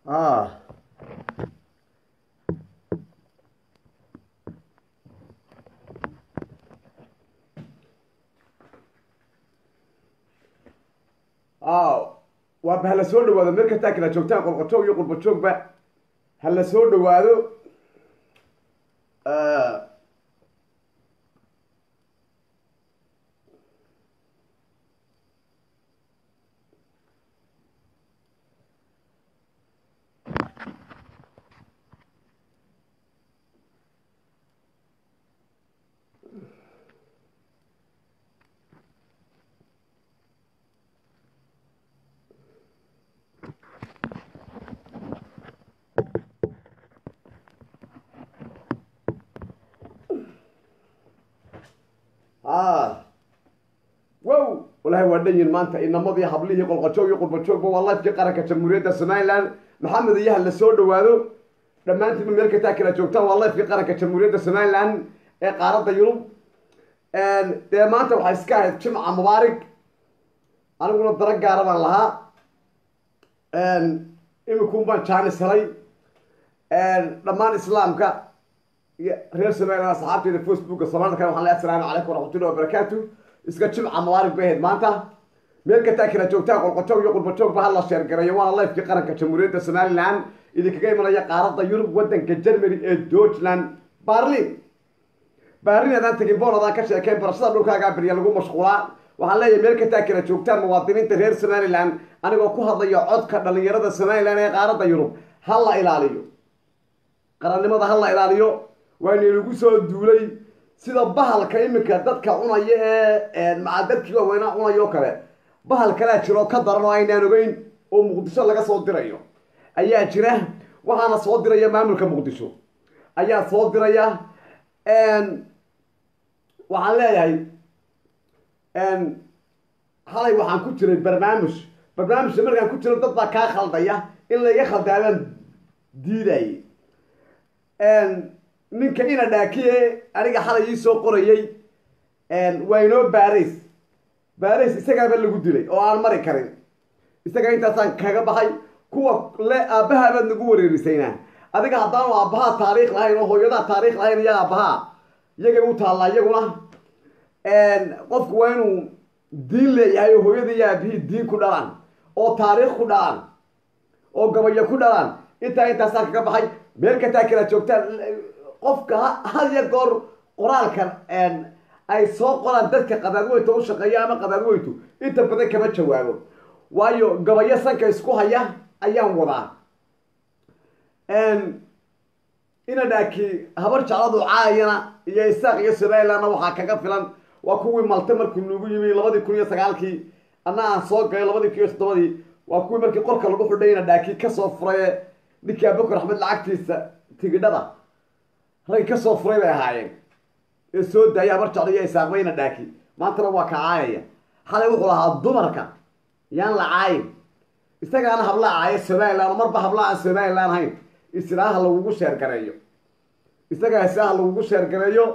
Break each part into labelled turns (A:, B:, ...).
A: ah aw waaba hala soo dhawaado meel kastaa kala joogtaan qolqojoog iyo qurbajoogba hala soo dhawaado ah wow walahi waa dhan yihin maanta inamadii hablihii qolqojoog iyo qurbajoogba waa lifekii qaranka jamhuuriyadda somaliland maxamed iyo hala soo dhawaado dhammaantiinba meel kastaa kala joogtaan waa lifekii qaranka jamhuuriyadda somaliland ee qaaradda yurub dee maanta waxay iska ahayd jimca mubaarig aniguna dara gaara baan lahaa imikuun baan jaanis helay dhammaan islaamka iyo reer somaliland asxaabteeda facebooka somalka waxaan leeyahay assalaamu calaykum waraxmatullahi wabarakaatu iska jimca mubaarig bay ahayd maanta meel kastaa kala joogtaan qolqojoog iyo qurbajoogba hala sheergareeyo waana lifekii qaranka jamhuuriyadda somaliland idinkaga imanaya qaaradda yurub waddanka germany ee deutschland barlin baarin adaan tegin boon adaan ka sheekeen barashada dhulkaagaa beriya lagu mashquulaa waxaan leeyahay meel kastaa kala joogtaan muwaadiniinta reer somaliland anigoo ku hadlaya codka dhalinyarada somaliland ee qaaradda yurub ha la ilaaliyo qarannimada ha la ilaaliyo waana inagu soo duulay sida bahalka iminka dadka cunaya ee maca dadkii waaweynaa cunayo kale bahal kalea jira oo ka daran oo aynaan ogeyn oo muqdisho laga soo dirayo ayaa jira waxaana soo diraya maamulka muqdisho ayaa soo diraya waxaan leeyahay halay waxaan ku jiray barnaamij barnaamijka markaan ku jiro dad baa kaa khaldaya in laga khaldaabaan diiday ninka ina dhaakiye aniga xalay ii soo qorayay waa inoo baarays baarays isagaaba lagu dilay oo aan mari karin isaga intaasaan kaga baxay kuwa le aabbaha baad nagu wareerisaynaa adiga haddaanu aabbahaa taariikh lahayn oo hooyadaa taariikh lahayn iyo aabbahaa iyagay u taallaa iyaguna qofku waa inuu diin leeyahay oo hooyadii iyo aabihii diin ku dhalaan oo taariikh ku dhalaan oo gabayo ku dhalaan intaa intaasaan kaga baxay meel kastaa kala joogtaan qofka had iyo goor qoraalkan ay soo qoraan dadka qadaadweynta u shaqeeya ama qadaadweyntu inta badan kama jawaabo waayo gabayo sanka isku haya ayaan wadaa ina dhaaki habar jecladu caayana iyo isaaq iyo somalilandna waxaa kaga filan waa kuwii malte markuu nagu yimi labadii kun iyo sagaalkii anna aan soo galay labadii kun iyo toddobadii waa kuwii markii qorka lagu xidhay ina dhaaki kasoo furaye ninkii abukar axmed lacagtiisa tigidhada rag kasoo furay bay ahaayeen ee soo daaya habar jeclo iyo isaaqba ina dhaaki maantana waa ka caayaya xalay wuxuu lahaa dumarka yaan la caayin isagaana habla caaya somaliland marba habla aan somaliland hayn islaaha lagugu sheergareeyo isagaa islaaha lagugu sheergareeyo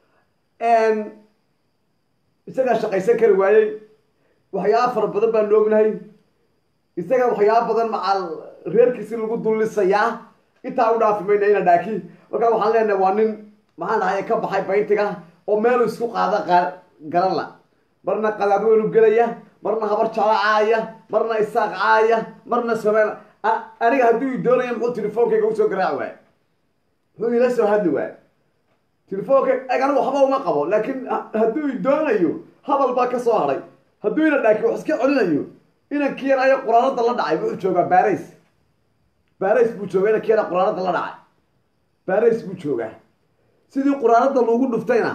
A: isagaa shaqaysan kari waayey waxyaaba fara badan baan ognahay isaga waxyaaba badan macal reerkiisi lagu dullisayaa intaa u dhaafi mayna ina dhaaki markaa waxaan leenahay waa nin maxaan dhahay ka baxay bayntiga oo meelu isku qaada garan la marna qadaadweynu gelaya marna habar jeclo caaya marna isaaq caaya marna somaliland aniga hadduu i doonaya muxuu telefoonkayga usoo garaaci waay muxuu ila soo hadli waay telefoonka anigu waxba uma qabo laakiin hadduu i doonayo hadal baa ka soo hadhay hadduu ina dhaaki wax iska celinayo inankii yar ayo quraanada la dhacay wuxuu joogaa baarays baarays buu joogaa inankii yara quraanada la dhacay baarays buu joogaa sidii quraanada lagu dhuftayna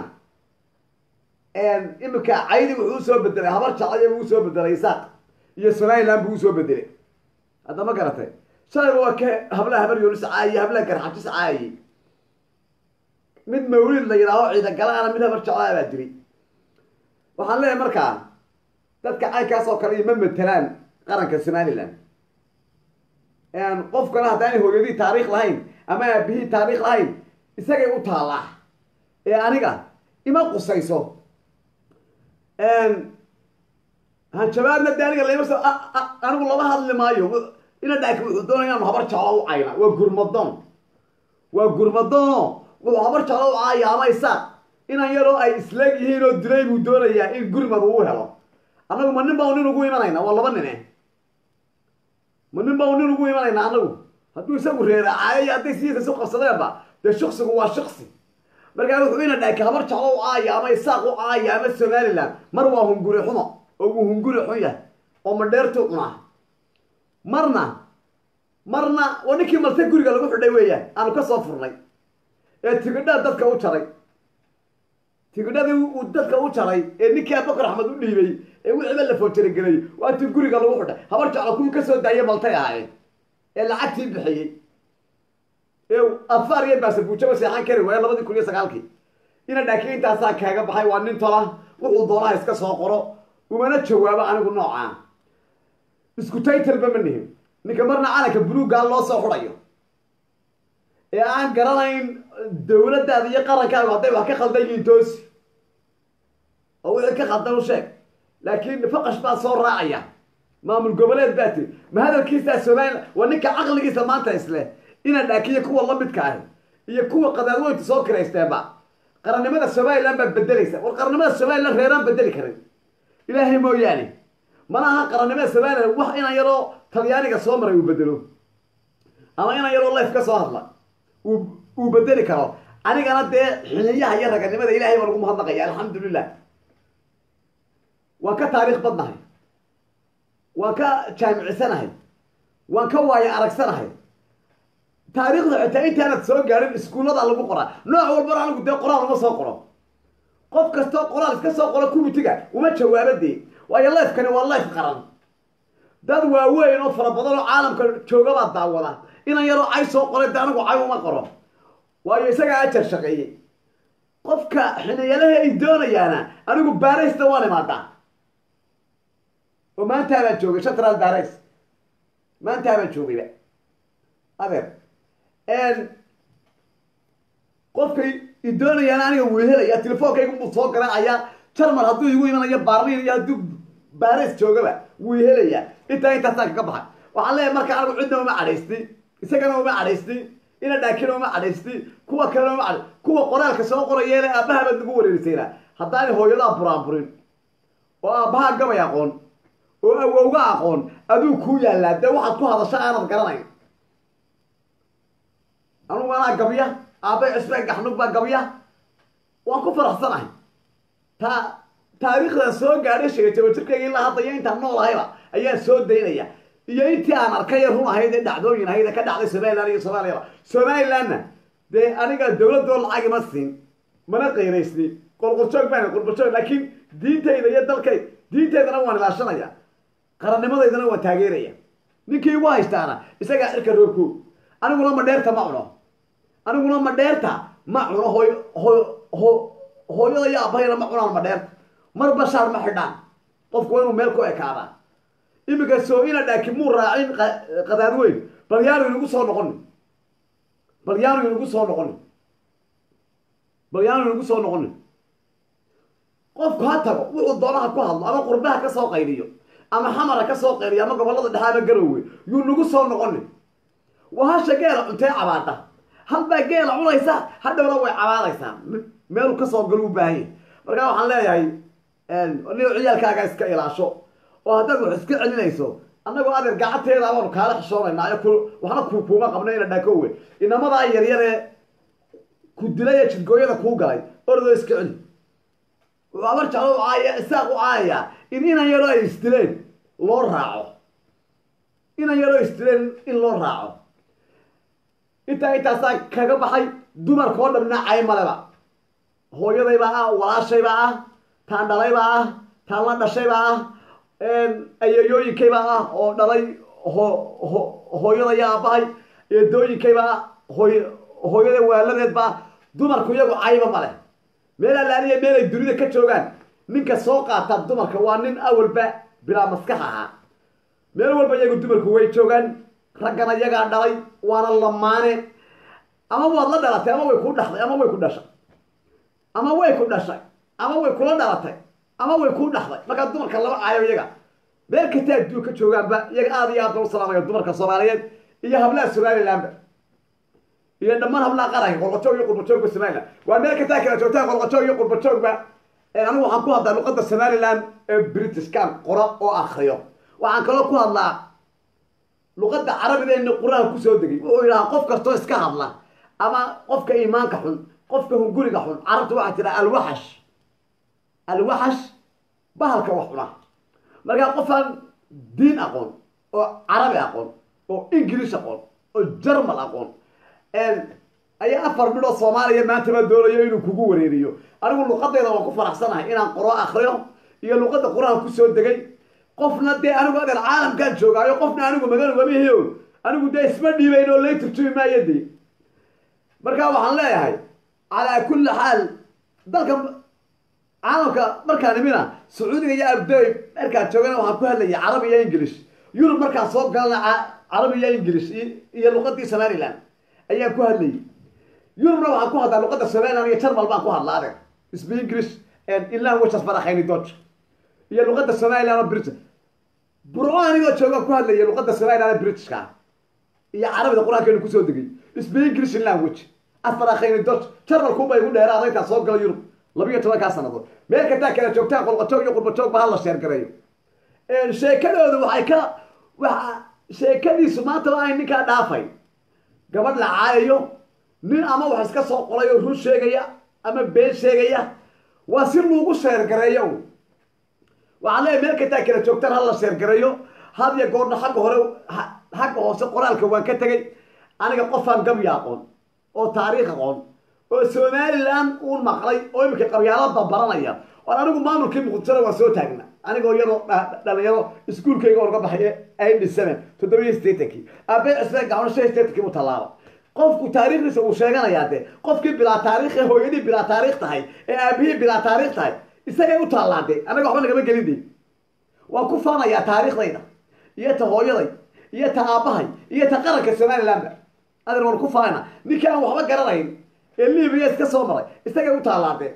A: imika caydi wuxuu usoo bedelay habar jaclaya buu usoo bedelay isaaq iyo somaliland buu usoo bedelay hadda ma garatay shalayba waa ka hablaha habar yoonis caayiye hablaha garxajis caayay mid mawlid la yidhaaho ciidagalaana mid habar jeclaa baa dilay waxaan leeyahay markaa dadka caynkaas oo kale iyo ma matelaan qaranka somaliland qofkana haddaanay hooyadii taariikh lahayn ama aabihii taariikh lahayn isagay u taallaa ee aniga ima qusayso hanjabaadna de aniga lama anigu lama hadli maayo ina dhaaki wuxuu doonaya inu habar jeclo u cayna waa gurmadoon waa gurmadoono wuxuu habar jeclo u caaya ama isaaq inan yaroo ay isleeg yihiin oo dilay buu doonayaa in gurmad uu helo annagu ma nin baa nin ugu imanayna waa laba nine ma nin baa nin ugu imanayna annagu hadduu isagu reeracaayo iyo hadday sidiisa isu qabsadeenba dee shaksigu waa shaksi markaa wuxuu ina dhaaki habar jeclo u caaya ama isaaq u caaya ama somaliland mar waa hunguri xumo oo uu hunguri xun yahay oo madheertuu cunaa marna marna waa ninkii malte guriga lagu xidhay weeyaan aanu ka soo furnay ee tigidhaa dadka u jaray tigidhadii uu dadka u jaray ee ninkii abakar axmed u dhiibay ee wixiiba la foojaragelay waa tii guriga lagu xidhay habar jeclo kuwii kasoo daayay maltay ahaayeen ee lacagtii bixiyey ee afaar iyo baasabuujaba seexan kari waaya labadii kun iyo sagaalkii ina dhaaki intaasaa kaaga baxay waa nin tola wuxuu doonaha iska soo qoro umana jawaabo anigu noocaa isku taytalba ma nihin ninka marna calanka buluuggaa loo soo xudhayo ee aan garanayn dawladdaada iyo qarankaagu hadday wax ka khaldan yihiin toosi oo wixii ka khaldan u sheeg laakiin faqash baa soo raacaya maamul goboleed baa tiri ma hadalkiisaa somalilan waa ninka caqligiisa maanta isleh ina dhaakiyo kuwa lamidka ahi iyo kuwa qadaadweynta soo kiraysteenba qarannimada somalilan baa bedelaysa war qarannimada somalilan reeraan bedeli karin ilaahay mooyaane mana aha qarannimada somalilan wax inan yaroo talyaaniga soo maray uu bedelo ama inan yaroo life ka soo hadla uu uu bedeli karo anigana dee xiliyaha iyo raganimada ilahay baa lagu mahadnaqaya alxamdulilah waan ka taariikh badnahay waan ka jaamicisanahay waan ka waayo aragsanahay taariikhda xitaa intaanad soo gaadhin iskuullada lagu qoraa nooc walbana anigu dee qoraal uma soo qoro qof kastoo qoraal iska soo qoro kumitiga uma jawaabadee waayo lifekani waa life qaran dad waaweyn oo fara badan oo caalamka joogabaa daawada inan yaroo cay soo qoray de anigu cay uma qoro waayo isagaa ajar shaqeeyey qofka xiniyalaha ay doonayaana anigu baaraysta waan imaadaa oo maantaa baan joogay shatral baarays maantaa baan joogayba adeer qofkay i doonayaan aniga wuu helaya telefoonkayga buu soo garaacayaa jarmal hadduu igu imanayo baarliin iyo hadduu baris joogaba wuu helayaa intaa intaasaan kaga baxay waxaan leeyahay marka anigu cidna uma cadhaystin isagana uma cadhaystin ina dhaakina uma cadhaystin kuwa kalena uma cadhay kuwa qoraalka soo qorayeele aabbaha baad nagu wareerisayna haddaanay hooyadaa buraanburin oo aabbaha gabay aqoon oo awowga aqoon aduu kuu yaallaa dee waxaad ku hadasho aanad garanayn anugu anaa gabya aabbay cusbeen gaxnug baa gabya waan ku faraxsanahay ta taariikhda soo gaadhay sheegtay jirkayga ilaa hadda iyo intaan noolahayba ayaan soo daynaya iyo intii aan arkay ee run ahayd ee dhacdooyin ahayd ee ka dhacday somaliland iyo soomaaliyaba somalilandna dee aniga dawladoo lacag ima siin mana qayraysni qolqoljoog baan qolqoljoog laakiin diintayda iyo dalkay diintaydana waan ilaashanaya qaranimadaydana waan taageeraya ninkii igu haystaana isagaa cirka roobko aniguna madheerta ma cuno aniguna madheerta ma cuno hooy hooy ho hooyada iyo aabahayna ma cunaan madheerta mar bashaar ma xidhaan qofku waa inuu meel ku ekaadaa iminka soo ina dhaaki muu raacin qadaad weyn bal yaanu inagu soo noqoni bal yaanu inagu soo noqoni bal yaanu inagu soo noqoni qofku ha tago wuxuu doonaha ku hadlo ama qurbaha ka soo qayliyo ama xamara ka soo qayliyo ama gobollada dhexe ama garowwe yuu nagu soo noqoni waa hasha geela cuntee cabaada halbaa geela cunaysa hadhowna way cabaadaysaa meelu kasoo galo u baahanya markaa waxaan leeyahay nigo ciyaalkaaga iska ilaasho oo haddaad wax iska celinayso annagoo adeer gacanteeda baanu kaala xishoonaynaa ku waxna ku kuuma qabno ina dhakowe inamadaa yaryar ee ku dilay ee jidgooyada kuu galay ordoo iska celi wuxuu abar jeclo u caaya isaaq u caayayaa in inan yaroo ay isdileen loo raaco inan yaroo isdileen in loo raaco intaa intaasaa kaga baxay dumarka oo dhamna cay maleba hooyadaybaa ah walaashaybaa ah taan dhalaybaa ah taan la dhashaybaa ah ayayooyinkaybaa ah oo dhalay ho ho hooyada iyo aabbahay eedooyinkaybaa ah hooy hooyada waaladeedbaa dumarku iyagu cayba male meel allaaniya meel ay dunida ka joogaan ninka soo qaata dumarka waa nin awalba bilaa maskax ahaa meel walba iyagu dumarku way joogaan raggana iyagaa dhalay waana lamaane ama waad la dhalatay ama way ku dhaxday ama way ku dhashay ama way ku dhashay ama way kula dhalatay ama way ku dhaxday markaa dumarka lama caayo iyaga meel kasta adduun ka joogaanba iyaga aada iyo aad loo salaamaya dumarka soomaaliyeed iyo hablaha somalilandba iyo dhammaan hablaha qaranka qolqojoog iyo qurbajoogba somaliland waa meel kastaa kala joogtaan qolqojoog iyo qurbajoogba anigu waxaan ku hadlaa luqadda somaliland ee britishkan qoro oo akriyo waxaan kaloo ku hadlaa luqadda carabigeena qur-aanka kusoo degay wuxuu yidhahaa qof kastoo iska hadla ama qofka iimaanka xun qofka hunguriga xun carabta waxaa jira alwaxash alwaxash bahalka wax cuna markaa qofaan diin aqoon oo carabi aqoon oo ingilish aqoon oo jermal aqoon ayaa afar midhoo soomaaliya maantaba doonayo inuu kugu wareeriyo anigu luqadayda waan ku faraxsanahay inaan qoro akriyo iyo luqadda qur-aanka kusoo degay qofna dee anigu adeer caalamkaan joogaayo qofna anigu magan ugamahiyo anigu dee isma dhiibayn oo lay turjumi maayo dee markaa waxaan leeyahay calaa kulli xaal dalka caalamka markaan imina sacuudiga iyo abdoy markaan joogana waxaan ku hadlaya carabi iyo ingilish yurub markaan soo galana carabi iyo ingilish iyo luqadii somaliland ayaan ku hadlayay yurubna waxaan ku hadlaa luqadda somaliland iyo jarmal baan ku hadlaa adeer isba english ilan wachas barakayni dodge iyo luqadda somaliland oo british burco anigoo joogaan ku hadlaya luqadda somaliland ee britishka iyo carabida qur-aankeenu kusoo degay isba english language asbarakayni dodge jarmalkuba igu dheeraada intaan soo gala yurub labiyo tobankaa sanadood meel kastaa kala joogtaan qolqojoog iyo qurbajoog ba hala sheergareeyo sheekadooda waxay ka waa sheekadiisu maanta waa ay ninkaa dhaafay gabadh la caayayo nin ama wax iska soo qoray oo run sheegaya ama been sheegaya waa si lagu sheergareeyo waxaan leeyahy meel kastaa kala joogtaan hala sheergareeyo had iyo goorna xagga hore xagga hoose qoraalka waan ka tegay aniga qofaan gabya aqoon oo taariikh aqoon oo somaliland uun maqlay oo iminka qabyaalada baranaya oon anigu maamulkii muqdishada waa soo taagna anigoo iyadoo dhalinyaro iskuolkayga orga baxay id seven toddobiyo sideetankii aabey cisbeen gacmo shan sideetankii u tallaaba qofku taariikhdiisa uu sheeganayaa dee qofkii bilaa taarikh ee hooyadii bilaa taarikh tahay ee aabihii bilaa taarikh tahay isagay u taallaa de anaga waxba nagama gelin de waan ku faanayaa taariikhdayda iyo ta hooyaday iyo ta aabbahay iyo ta qaranka somalilandba adeer waan ku faana ninkii aan waxba garanayn ee libiya iska soo maray isagay u taalaadee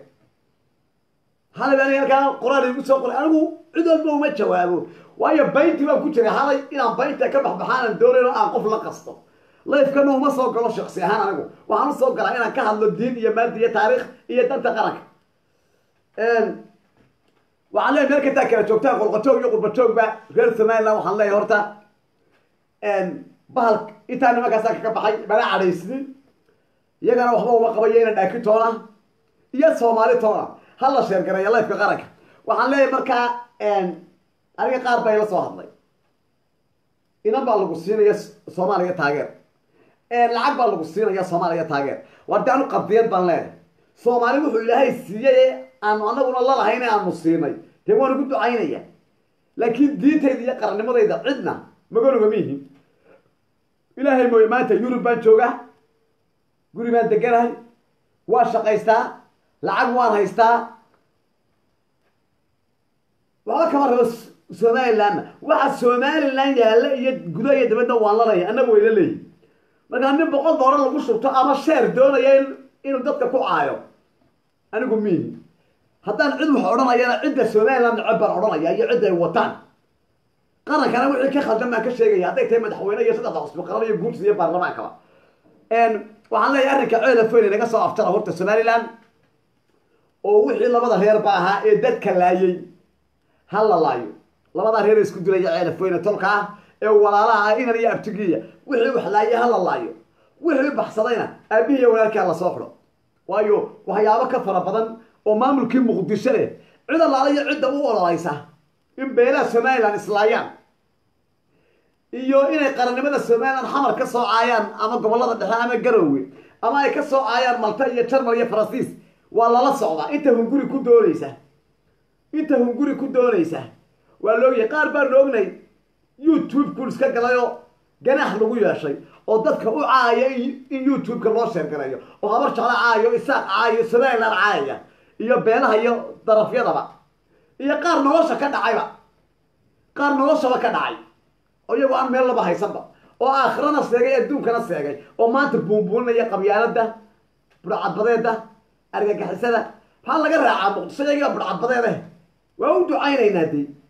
A: halay aniga halkaa qoraal igu soo qoray anigu cid walba uma jawaabo waayo bayntii baan ku jiray halay inaan baynta ka baxbaxaanan doonayn oo aan qof la qasto lifekana uma soo galo shaksi ahaan anigu waxaan u soo galaa inaan ka hadlo diin iyo maadi iyo taariikh iyo danta qaranka waxaan leeyahy meel kastaa kala joogtaan qolqojoog iyo qurbajoogba reer somaliland waxaan leeyahay horta bahal intaa nimankaasaa kaga baxay mana cadhaysnin iyagana waxba uma qabayo ina dhaaki toona iyo soomaali toona hala sheergareeya lifeka qaranka waxaan leeyahay markaa aniga qaar baa ila soo hadlay inan baa lagu siinaya soomaaliya taageer lacag baa lagu siinaya soomaaliya taageer war de anu qabdiyad baan leeyahay soomaali wuxuu ilaahay siiyey aanu anaguna lalahayn aanu siinay dee waan ugu ducaynaya laakiin diintayda iyo qarannimadayda cidna magan ugama yihin ilaahay mooye maanta yurub baan joogaa guri baan deganahay waan shaqaystaa lacag waan haystaa waxba kama rabo somalilandna waxa somaliland yaalla iyo gudaha iyo dabadda waan lalaya annaga wayla leeyihin markaa nin boqol doolar lagu shubto ama sheer doonaya inuu dadka ku caayo anigu miihi haddaan cid wax odhanayana cidda somaliland neceb baan odhanaya iyo cidda ay wataan qarankana wixii ka khaldan baan ka sheegaya hadday tahay madaxweyne iyo saddexda cusbi qaran iyo guurtida iyo baarlamaankaba waxaan leeyahay arrinka ceelafoyn naga soo aftara horta somaliland oo wixii labada reer ba ahaa ee dadka laayay ha la laayo labadaa reer isku dilaya ceelafoyne tolka ah ee walaalaha ah inan iyo abtigiya wixii wax laayay ha la laayo wixii baxsadayna aabihii iyo walaalkaa lasoo xidho waayo waxyaabo ka fara badan oo maamulkii muqdisho leh cid allaala iyo cidda u ololaysa in beelaha somaliland islaayaan iyo inay qarannimada somaliland xamar ka soo caayaan ama gobollada dhexe ama garowe ama ay ka soo caayaan malta iyo jarmal iyo faransiis waa lala socdaa inta hunguri ku doonaysa inta hunguri ku doonaysa waa loogyahay qaar baan oognay youtube ku iska galayoo ganaax lagu yeeshay oo dadka u caaya in youtube-ka loo sheergareeyo oo habar jeclo caayo isaaq caayo somaliland caayaya iyo beelaha iyo darafyadaba iyo qaar nolosha ka dhacayba qaar noloshaba ka dhacay oo iyagoo aan meel laba haysanba oo aakhirana seegay adduunkana seegay oo maanta buunbuuninaya qabyaalada budhcadbadeeda argagixisada maxaa laga raacaa muqdisho iyagiiba budhcadbadeede waa u ducaynaynaa dee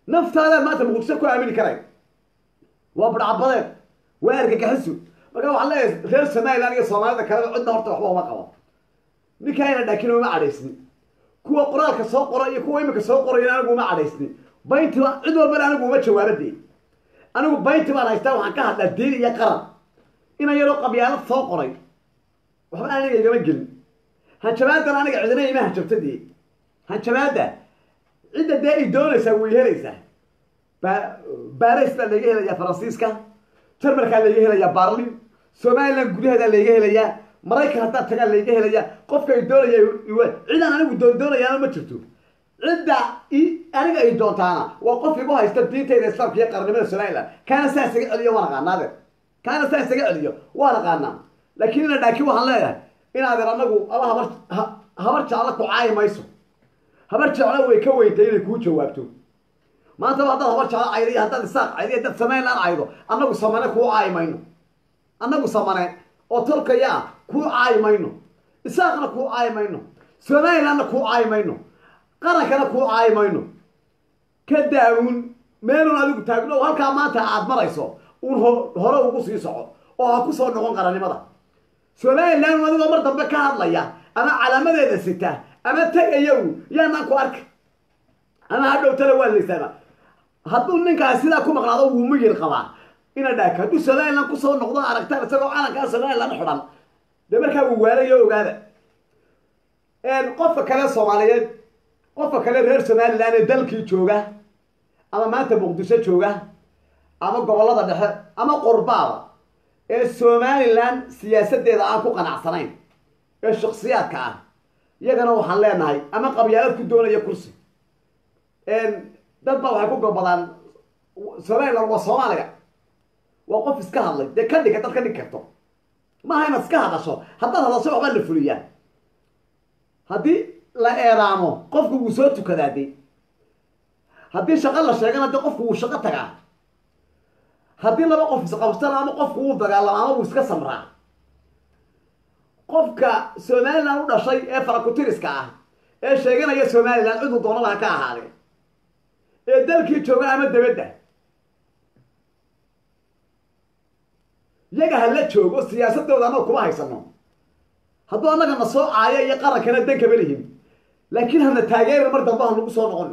A: naftaadaad maanta muqdisho ku aamini karay waa budhcabadeed waa argagaxisu marka waxaan leeyahay reer somaliland iyo soomaalida kaleba cidna horta waxba uma qabo ninkaayna dhaakin uma cadhaysni kuwa qoraalka soo qora iyo kuwa imika soo qoraya anigu uma cadhaysni bayntiba cid walbana anigu uma jawaabadee anigu baynti baan haystaa waxaan ka hadlaa diin iyo qaran ina yaroo qabyaalad soo qoray waxba aniga igama gelin hanjabaadan aniga cidina ima hanjabtadee hanjabaada cidda dee ay doonaysaa way helaysaa ba baris baa laga helayaa faransiiska jarmalkaa laga helayaa barlin somaliland gudaheedaa laga helayaa maraykan haddaad tagaa laga helayaa qofka ay doonaya cidaan anigu doon doonayaana ma jirto cidda aniga ay doontaana waa qof igu haysta diintayda islaamka iyo qarannimada somaliland kaana saa isaga celiyo waan aqaanaade kaana saa isaga celiyo waan aqaanaa laakiin ina dhaakin waxaan leeyahay inaadan anagu alla habar habar jecla ku caayi mayso habar jecla way ka weyntay inay kuu jawaabto maantaba haddaad habar jeclo caydo iyo haddaad isaaq caydo iyo haddaad somaliland caydo annagu samane kuu caayi mayno annagu samane oo tolkaya ah kuu caayi mayno isaaqna kuu caayi mayno somalilandna kuu caayi mayno qarankana kuu caayi mayno ka daawun meelun adigu taagno halkaa maanta aad marayso uun hore ugu sii soco oo ha ku soo noqon qarannimada somaliland adigoo mar dambe ka hadlaya ama calaamadeeda sita ama tegayow yaanaan ku arka ama hadhowtana waa laysaana hadduu ninkaas sidaa ku maqnaado wuu miyir qabaa ina dhaaka hadduu somaliland kusoo noqdo aragtaan isagoo calankaa somaliland xidhan dee markaa wuu waalayo ogaada qofka kale soomaaliyeed qofka kale reer somaliland ee dalkii jooga ama maanta muqdisho jooga ama gobollada dhexe ama qurbaaba ee somaliland siyaasadeeda aan ku qanacsanayn ee shaksiyaadka ah iyagana waxaan leenahay ama qabyaalad ku doonaya kursi dad baa waxay ku gobadaan somaliland waa soomaaliga waa qof iska hadlay dee ka dhiga dad ka dhig karto maaha inaad iska hadasho haddaad hadasho waxbaa la fuliyaa haddii la eeraamo qofku wuu soo tukadaa de haddii shaqo la sheegana de qofku wuu shaqo tagaa haddii laba qof isqabsana ama qofku wuu dagaalama ama wuu iska samraa qofka somaliland u dhashay ee farakutiriska ah ee sheeganaya somaliland ciduu doonaba ha ka ahaadee ee dalkii jooga ama dabadda yaga hala joogo siyaasadooda annaga kuma haysano hadduu annaga na soo caayo iyo qarankana dan kama lihin laakiin hana taageerin mar dambe ha nagu soo noqon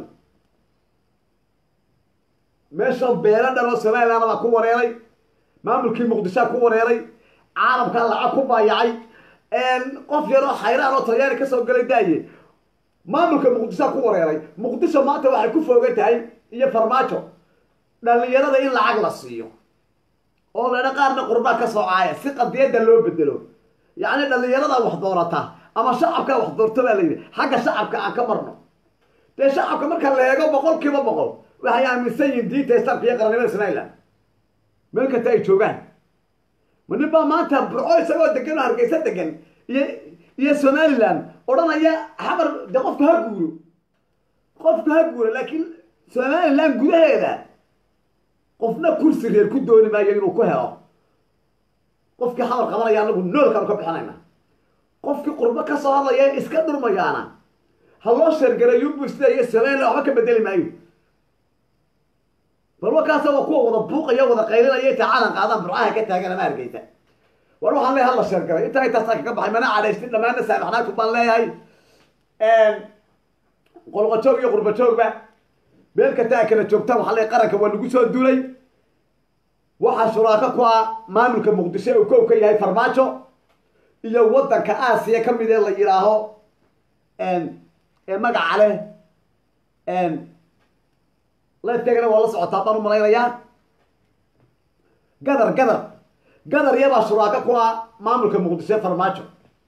A: meeshan beelo dhan oo somaliland baa ku wareeray maamulkii muqdishoa ku wareeray caalamkaa lacag ku baayacay qof yaroo xayraan oo talyaani kasoo galay daaye maamulka muqdishoa ku wareeray muqdisho maanta waxay ku foogan tahay iyo farmaajo dhalinyarada in lacag la siiyo oo ladha qaarna qurbaa ka soo caaya si qadiyadda loo bedelo yacni dhalinyarada wax doorata ama shacabkaa wax doorto baa la yidhi xagga shacabka aan ka marno dee shacabka marka la eego boqol kiiba boqol waxay aaminsan yihiin diinta islaamka iyo qarannimada somaliland meel kasta ay joogaan ma nin baa maanta burco isagoo degan oo hargeysa degan iyo iyo somaliland odhanaya xamar de qofku ha guuro qofku ha guuro laakiin somaliland gudaheeda qofna kursi reer ku dooni maayo inuu ku helo qofkii xamar qabanaya anagu noolkaanu ka bixinayna qofkii qurbo ka soo hadlaya iska dhurmayaana ha loo sheergareeyubu sida iyo somaliland waxba ka bedeli maayo bal wakaasa waa kuwa wada buuqaya wada qaylinaya inta calan qaadaan burcaha ka taagan ama hargeysa war waxaan leeyahay hala sheergaray intaa intaasa kaga baxay mana cadhaystin dhammaana saamaxnaaku baan leeyahay qolqojoog iyo qurbajoogba meel kastaa kala joogta waxaa leeyahay qaranka waa lagu soo duulay waxaa shuraako ku ah maamulka muqdisho uu kow ka yahay farmaajo iyo waddanka aasiya ka mid ee la yidhaaho ee magaca leh lafkeegana waa la socotaa baan u malaynayaa gadar gadar gadar iyabaa shuraako ku ah maamulka muqdisho ee farmaajo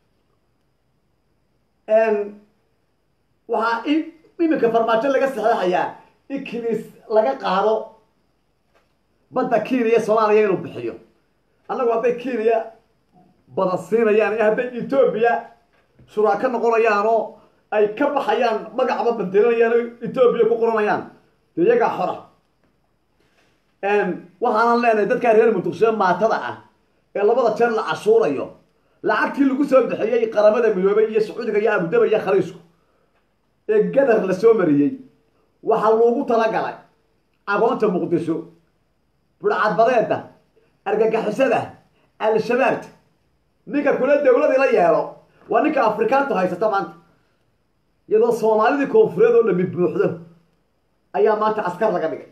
A: waxaa iminka farmaajo laga saxeexayaa ikilis laga qaado badda kenya soomaaliya inuu bixiyo annagu hadday kenya badan siinayaan iyo hadday etoobiya shuraako noqonayaan oo ay ka baxayaan magacba bedelinayaan oo etoobiya ku qoranayaan de iyagaa xora waxaanan leenahay dadkaa reer muqdisho maatada ah ee labada jeer la cashuurayo lacagtii lagu soo bixiyey qaramada midoobay iyo sacuudiga iyo abudaba iyo khaliisku ee gadar la soo mariyey waxaa loogu talagalay agoonta muqdisho budhcadbadeeda argagixisada al-shabaabta ninka kula dawladii la yeelo waa ninka afrikaantu haysata maanta iyadoo soomaalidii koonfureed oo dhami buuxdo ayaa maanta askar laga dhigay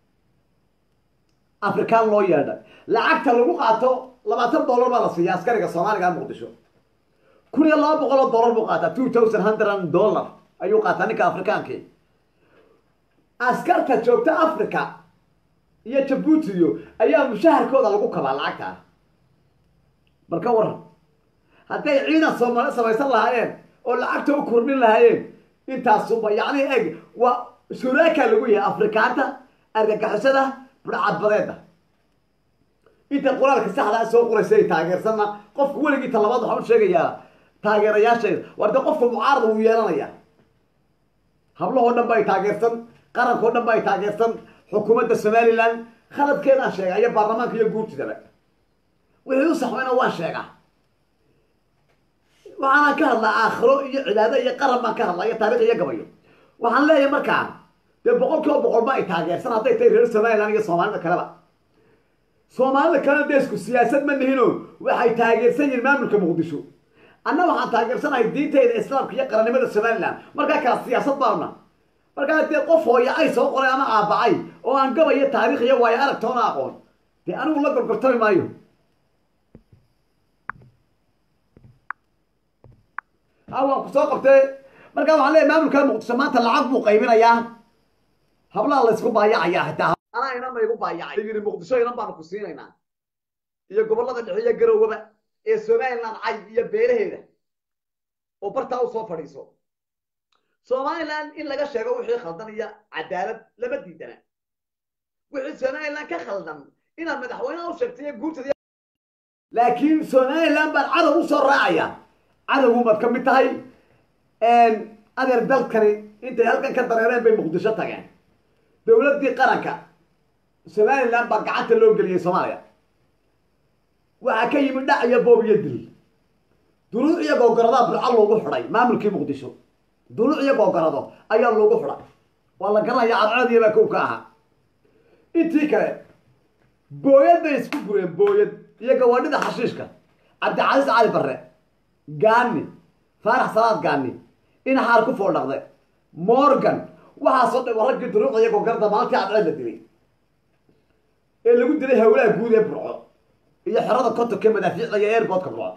A: afrikaan loo yeedhay lacagta lagu qaato labaatan dollar baa la siiya askariga soomaaliga muqdisho kun iyo laba boqol oo dollar buu qaataa two thousand hundred dollar ayuu qaataa ninka afrikaankii askarta joogta africa iyo jabuutiyo ayaa mushaharkooda lagu kabaa lacagta bal ka waran hadday ciidan soomaali samaysan lahaayeen oo lacagta u kordhin lahaayeen intaasuba yacni eg waa shuraaka lagu yahay afrikaanta argagixisada budhcadbadeeda inta qoraalka saxdaa soo qoraysa ay taageersanna qofku weligii talabaad waxaan u sheegayaa taageerayaashayda war dee qofka mucaarada wuu yeelanaya hablahoo dhan ba ay taageersan qarankao dhan ba ay taageersan xukuumadda somalilan khaladkeedaan sheega iyo baarlamaanka iyo guurtidaba wixii u saxmayna waan sheegaa waxaanaan ka hadlaa aakhiro iyo cibaado iyo qaran baan ka hadlaa iyo taarikh iyo gabayo waxaan leeyahay markaa dee boqol kiiba boqol ba ay taageersan hadday tahay reer somalilan iyo soomaalida kaleba soomaalida kalena dee isku siyaasad ma nihino waxay taageersan yihiin maamulka muqdisho anna waxaan taageersanahay diintayda islaamka iyo qarannimada somalilan markaa kala siyaasad baana markaa dee qof hooya ay soo qoray ama aabacay oo aan gabayo taarikh iyo waayo aragtoona aqoon dee anigu la gorgortami maayo ha waan ku soo qabtay markaa waxaan leeyahy maamulka muqdisho maanta lacag buu qaybinayaa hablaha la isku baayacayaa xitaa anaa inan ba igu baayacay yidhi muqdisho inan baanu ku siinaynaa iyo gobollada dhexe iyo garowaba ee somaliland cay iyo beeraheeda oo bartaa u soo fadhiiso somaliland in laga sheego wixii khaldan iyo cadaalad lama diidana wixii somaliland ka khaldan inaad madaxweyneha u sheegtay guurtada laakiin somaliland baan cadow u soo raacaya cadowgumaad ka mid tahay adeer dalkani intay halkan ka dareereen bay muqdisho tageen dowladdii qaranka somaliland baa gacanta loo geliyey soomaaliya waxaa ka yimid dhac iyo boob iyo dil duruuc iyo googaradaa burco loogu xidhay maamulkii muqdisho duruuc iyo googorado ayaa loogu xidhay waa la garanaya cadcadiya baa kow ka ahaa intii kale booyad bay isku gureen booyad iyo gawaadhida xashiishka cabdicasiis cali barre gaani faarax salaad gaani inaxaar ku foodhaqde morgan waxaasoo dhan raggii duruucda iyo googorada maalintii cadceed la dilay ee lagu dilay hawlaha guud ee burco iyo xerada kontonka madaafiicda iyo airboodka burco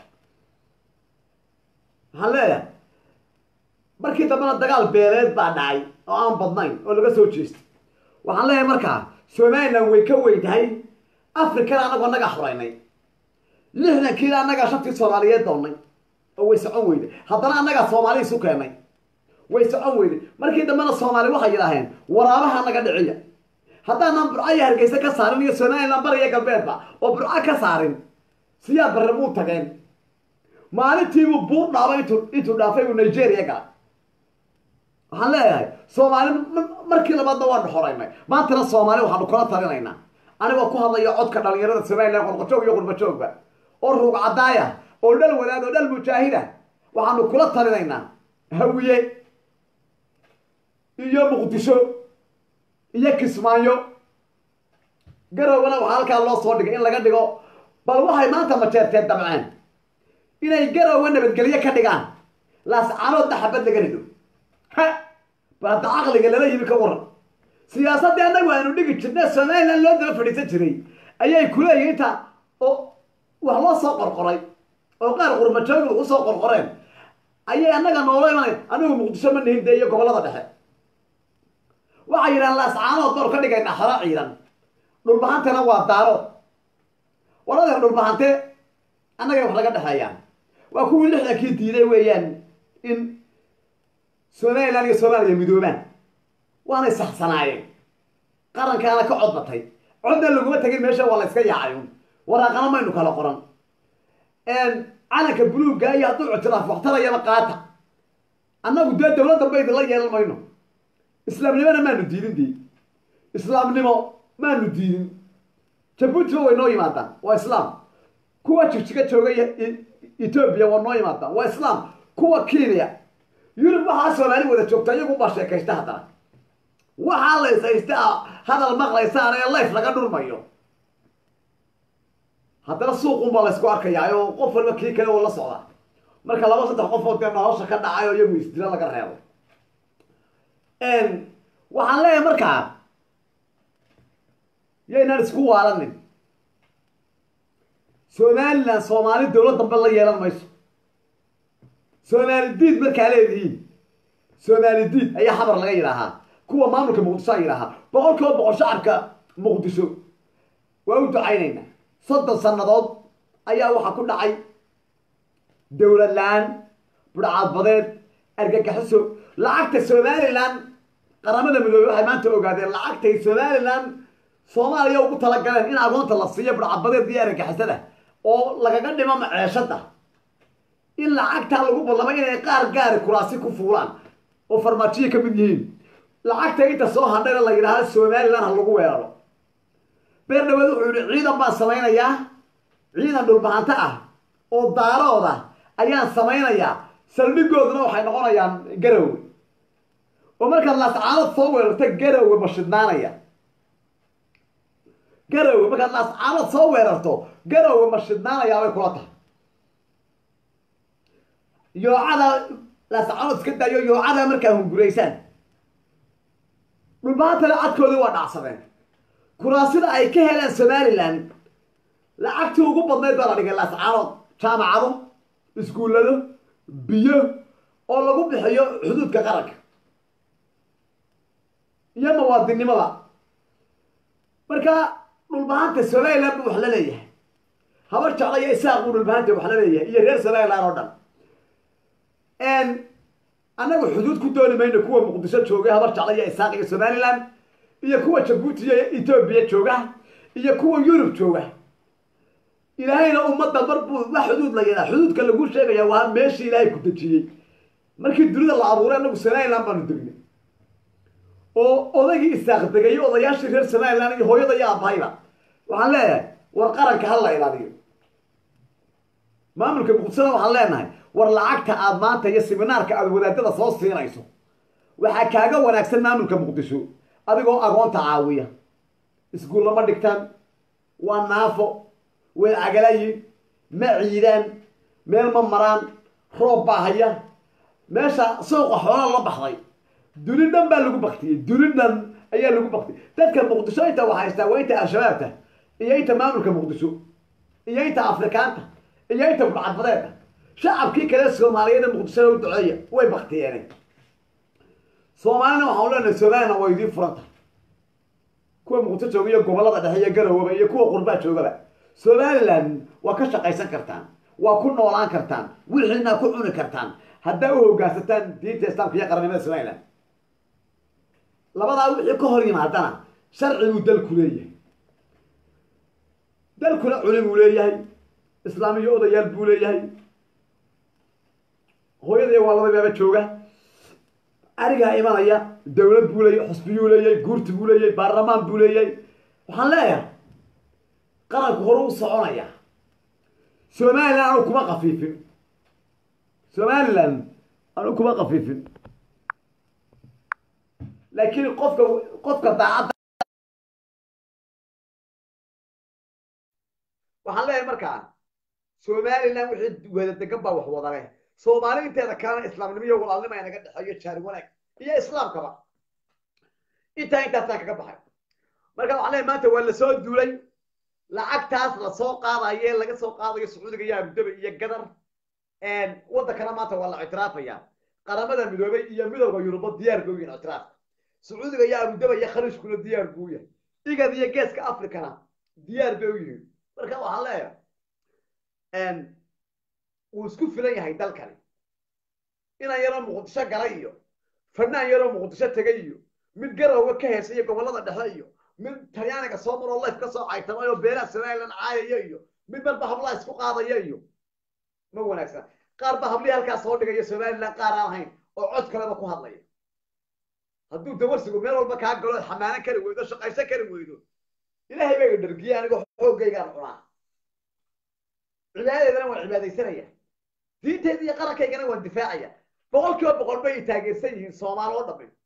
A: waxaan leeyahay markii dambena dagaal beeleed baa dhacay oo aan badnayn oo laga soo jeestay waxaan leeyahay markaa somaliland way ka weyn tahay africana anagoo annagaa xoraynay lixdankiina annagaa shantii soomaaliyeed doonnay oo way socon weyday haddana annagaa soomaali isu keenay way socon weyday markii dambena soomaali waxay yidhaaheen waraabaha naga dhiciya haddaanan burco iyo hargeysa ka saarin iyo somaliland bariya galbeedba oo burco ka saarin siyaa barre buu tageen maalintiibuu buur dhaabay intuu intuu dhaafay uu nigeria gala waxaan leeyahay soomaali markii labaadna waanu xoraynay maantana soomaali waxaanu kula talinaynaa anigoo ku hadlayo codka dhalinyarada somaliland qorqojoog iyo qurbajoogba oo ruug cadaaya oo dhal wadaad oo dhal mujaahida waxaanu kula talinaynaa hawiye iyo muqdisho iyo kismaayo garowgana waxaa halkaa loo soo dhigay in laga dhigo bal waxay maanta majeerteen damceen inay garowga nabadgelyo ka dhigaan laascaanoodna xabad laga rido ha bal hadda caqliga lala yimi ka waran siyaasaddii annagu aanu dhigi jirna somaliland loo daba fadhiisan jiray ayay kuleeyihin inta oo wax loo soo qorqoray oo qaar qurbajoogda usoo qorqoreen ayay annaga noola imanay anigu muqdisho ma nihin dee iyo gobollada dhexe waxay yidhahaan laascaanood baanu ka dhigaynaa xolo ciidan dhulbahantena waa daaro waladeer dhulbahante annagay wax laga dhexeeyaan waa kuwii lixdankii diiday weeyaan in somaliland iyo soomaaliya midoobaan waanay saxsanaayeen qarankaana ka cod batay codna laguma tegin meesha waa la yska yaacayun waraaqana maynu kala qoran calanka buluugga iyo hadduu ictiraaf waxtarayaba qaata annagu dee dowladda ba idinla yeelan mayno islaamnimona maanu diidin dii islaamnimo maanu diidin jabuutiba way noo yimaadaan waa islaam kuwa jigjiga jooga etoobiya waa noo yimaadaan waa islaam kuwa kenya yurub waxaa soomaali wada joogta iyagu baa sheekaysta haddana waxaa la ishaysta hadal maqlaysaan ee life laga dhurmayo haddana suuqunbaa laysku arkayaa oo qof walba kii kale oo la socda marka laba saddex qof oo dee nolosha ka dhacay oo iyagu isdila laga reebo waxaan leeyahay markaa yaynaan isku waalanin somalilan soomaali dowlad dambe la yeelan mayso soomaali diid markaa leedihiin soomaali diid ayaa xabar laga yidhaahaa kuwa maamulka muqdisho a yidhaahaa boqol kiiba boqol shacabka muqdisho waa u ducaynaynaa soddon sannadood ayaa waxaa ku dhacay dowlad la-aan budhcaadbadeed argagaxiso lacagta somalilan qaramada midoobey waxay maanta ogaadeen lacagtay somalilan soomaaliya ugu talagaleen in agoonta la siiyo budhcaadbadeed iyo argagixisada oo lagaga dhimo maceeshada in lacagtaa lagu ballamay inay qaar gaari kuraasi ku fuulaan oo farmaajiya ka mid yihiin lacagta inta soo hadhayna la yidhaahda somalilan ha lagu weeraro beer dhaweed wuxuu yihi ciidan baan samaynayaa ciidan dhulbahanto ah oo daarooda ayaan samaynayaa saldhigooduna waxay noqonayaan garowe oo markaad laascaanood soo weerarta garowe ma shidnaanaya garowe markaad laascaanood soo weerarto garowe ma shidnaanayaa bay kula tahay yoocada laascaanood iska daayo yoocada markaa hunguraysaan dhulbahantale cadkoodii waa dhacsadeen kuraasida ay ka heleen somalilan lacagtii ugu badnayd baa la dhigay laascaanood jaamacado iskuullado biyo oo lagu bixiyo xuduudka qaranka iyo muwaadinimada marka dhulbahanta somalilan buu wax la leeyahay habar jecla iyo isaaq buu dhulbahanta wax la leeyahay iyo reer somalilan oo dhan annagu xuduud ku dooni mayno kuwa muqdisho joogay habar jecla iyo isaaq iyo somalilan iyo kuwa jabuuti iyo etoobiya jooga iyo kuwa yurub jooga ilaahayna ummadda mar buu wax xuduud la yidhaha xuduudka lagu sheegaya waa meeshii ilaahay ku dejiyey markii dunida la abuuray annagu somalilan baanu degnay oo odaygii isaaq degay odayaashii reer somalilan iyo hooyada iyo aabahayba waxaan leeyahay war qaranka ha la ilaaliyo maamulka muqdishona waxaan leenahay war lacagta aad maanta iyo siminaarka aad wadaadada soo siinayso waxaa kaaga wanaagsan maamulka muqdisho adigoo agoonta caawiya iskuulla ma dhigtaan waa naafo way cagalayin ma ciidaan meel ma maraan roob baa haya meesha suuqa xoolaa la baxday duni dhan baa lagu baktiyey duni dhan ayaa lagu baktiyey dadka muqdisho inta wax haystaa waa inta al-shabaabta iyo inta maamulka muqdisho iyo inta afrikaanta iyo inta budcadbadeeda shacabkii kale soomaaliyeed ee muqdishada u duceeya way baktiyeen soomaalina waxaan leenahay somalilan waa idiin furanta kuwa muqdisho jooga iyo gobollada dhexe iyo garowoba iyo kuwa qurbaa joogaba somalilan waa ka shaqaysan kartaan waa ku noolaan kartaan wixiina ku cuni kartaan haddaa u hogaansataan diinta islaamka iyo qarannimada somalilan labadaa wixii ka hor yimaadana sharciguu dalku leeyahay dalkuna culi buu leeyahay islaamiyo odayaal buu leeyahay hooyada waa laba baaba jooga arigaa imanaya dawlad buu leeyahy xusbiyuu leeyahay guurti buu leeyahay baarlamaan buu leeyahay waxaan leeyahay qaranku hore u soconaya somalilan anu kuma kafiifin somalilan anu kuma kafiifin laakiin qofka qofka daacadda waxaan leeyahay markaa somalilan wixii wada degan baa wax wadale soomaali inteeda kalena islaamnimo iyo walaalnimo ay naga dhexeeyo jaari wanaag iyo islaamkaba intaa intaasaan kaga baxay marka waxaan leeyahay maanta waa lasoo duulay lacagtaas lasoo qaadayo ee laga soo qaadayo sacuudiga iyo abudabi iyo gadar waddankana maanta waa la ictiraafaya qaramada midoobay iyo midowda yuruba diyaar bay u yihin ictiraafka sacuudiga iyo abudaba iyo khaliijkuna diyaar buu yahay igad iyo geeska africana diyaar bay u yihiin marka waxaan leeyahay wuu isku filan yahay dalkani inan yaroo muqdisho gala iyo fanaan yaroo muqdisho tegay iyo mid garowga ka heesa iyo gobollada dhexe iyo mid talyaaniga soo maroo life ka soo caytamay oo beelaha somalilan caayaya iyo mid marba hablaha isku qaadaya iyo ma wanaagsan qaar ba hablihii halkaas soo dhigaya somalilan qaar aan ahayn oo cod kaleba ku hadlaya hadduu dawarsigu meel walba kaa galo xamaanan kari weydo shaqaysan kari weydo ilaahay baa dhargiye anigoo xoogaygaan cunaa cibaadadeedana waan cibaadaysanaya diinteyda iyo qarankaygana waan difaacaya boqol kiiba boqol bay taageersan yihiin soomaal oo dhamin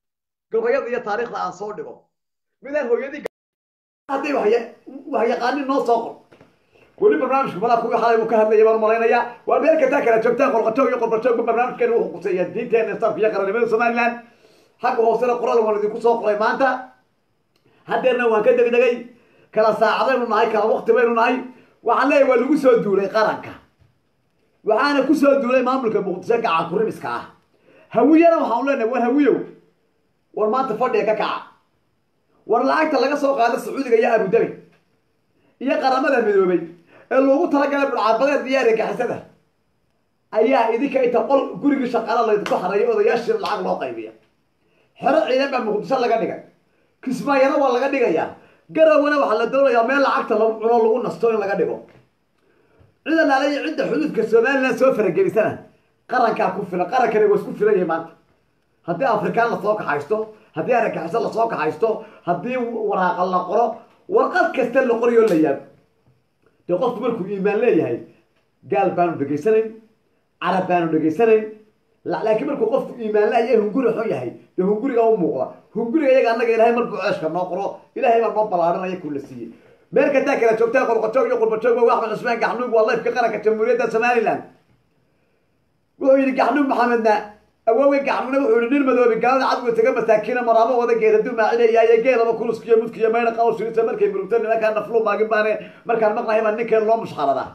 A: gabayada iyo taariikhda aan soo dhigo midaan hooyadii haddii waxyaqaanin noo soo qor weli barnaamijka malaa kuwii xalay uu ka hadlaya baan malaynayaa waa meel kastaa kala joogtaan qolqajoog iyo qolqajoogba barnaamijkeena wuxuu quseeya diinteena islaamka iyo qarannimada somaliland xagga hoosena qoraal waan idinku soo qoray maanta haddeerna waan ka degdegay kala saacadaynu nahay kala wakti baynu nahay waxaan leeyahay waa lagu soo duulay qaranka waxaana ku soo duulay maamulka muqdisho gacan kurimiska ah hawiyana waxaanu leenahay war hawiyow war maanta fadhiga ka kaca war lacagta laga soo qaada sacuudiga iyo abudabi iyo qaramada midoobay ee loogu talagalay budcaabadeed iyo argagixisada ayaa idinka inta qol gurigii shaqaala laydinku xareeyo odayaashii lacag loo qaybiya xero ciidan baa muqdisho laga dhigay kismaayana waa laga dhigayaa garowana waxaa la doonayaa meel lacagta lagu cuno lagu nasto in laga dhigo cid alaala iyo cidda xuduudka somaliland soo faragelisana qarankaa ku filan qarankani waa isku filan yahay maanta haddii afrikaan lasoo kaxaysto haddii aragaxiso lasoo kaxaysto haddii waraaqa la qoro warqad kasta la qorayo la yaab dee qofku markuu iimaan leeyahay gaal baanu dhegaysanayn carab baanu dhegaysanayn laakiin markuu qofku iimaan leeyahay hunguri xun yahay dee hunguriga u muuqda hunguriga iyaga annaga ilahay markuu ceeshka noo qoro ilahay baa noo ballaarinaya kuu la siiyey meel kastaa kala joogtaa qorqajoog iyo qurbajoog waa axmed cusmaan gaxnuug waa lifka qaranka jamhuuriyadda somaliland wuxuu yidhi gaxnuug maxamedna awoowey gaxnuugna wuxuu yihi nin madoobi galada cadwe taga masaakiina maraabo wada geeda dumaacinayaaye geelaba kuluskiyo mudkiyo mayna qawshirisa markay murugto nimankaan naflu maagin baane markaan maqnahay baa ninkeen loo mushxaradaa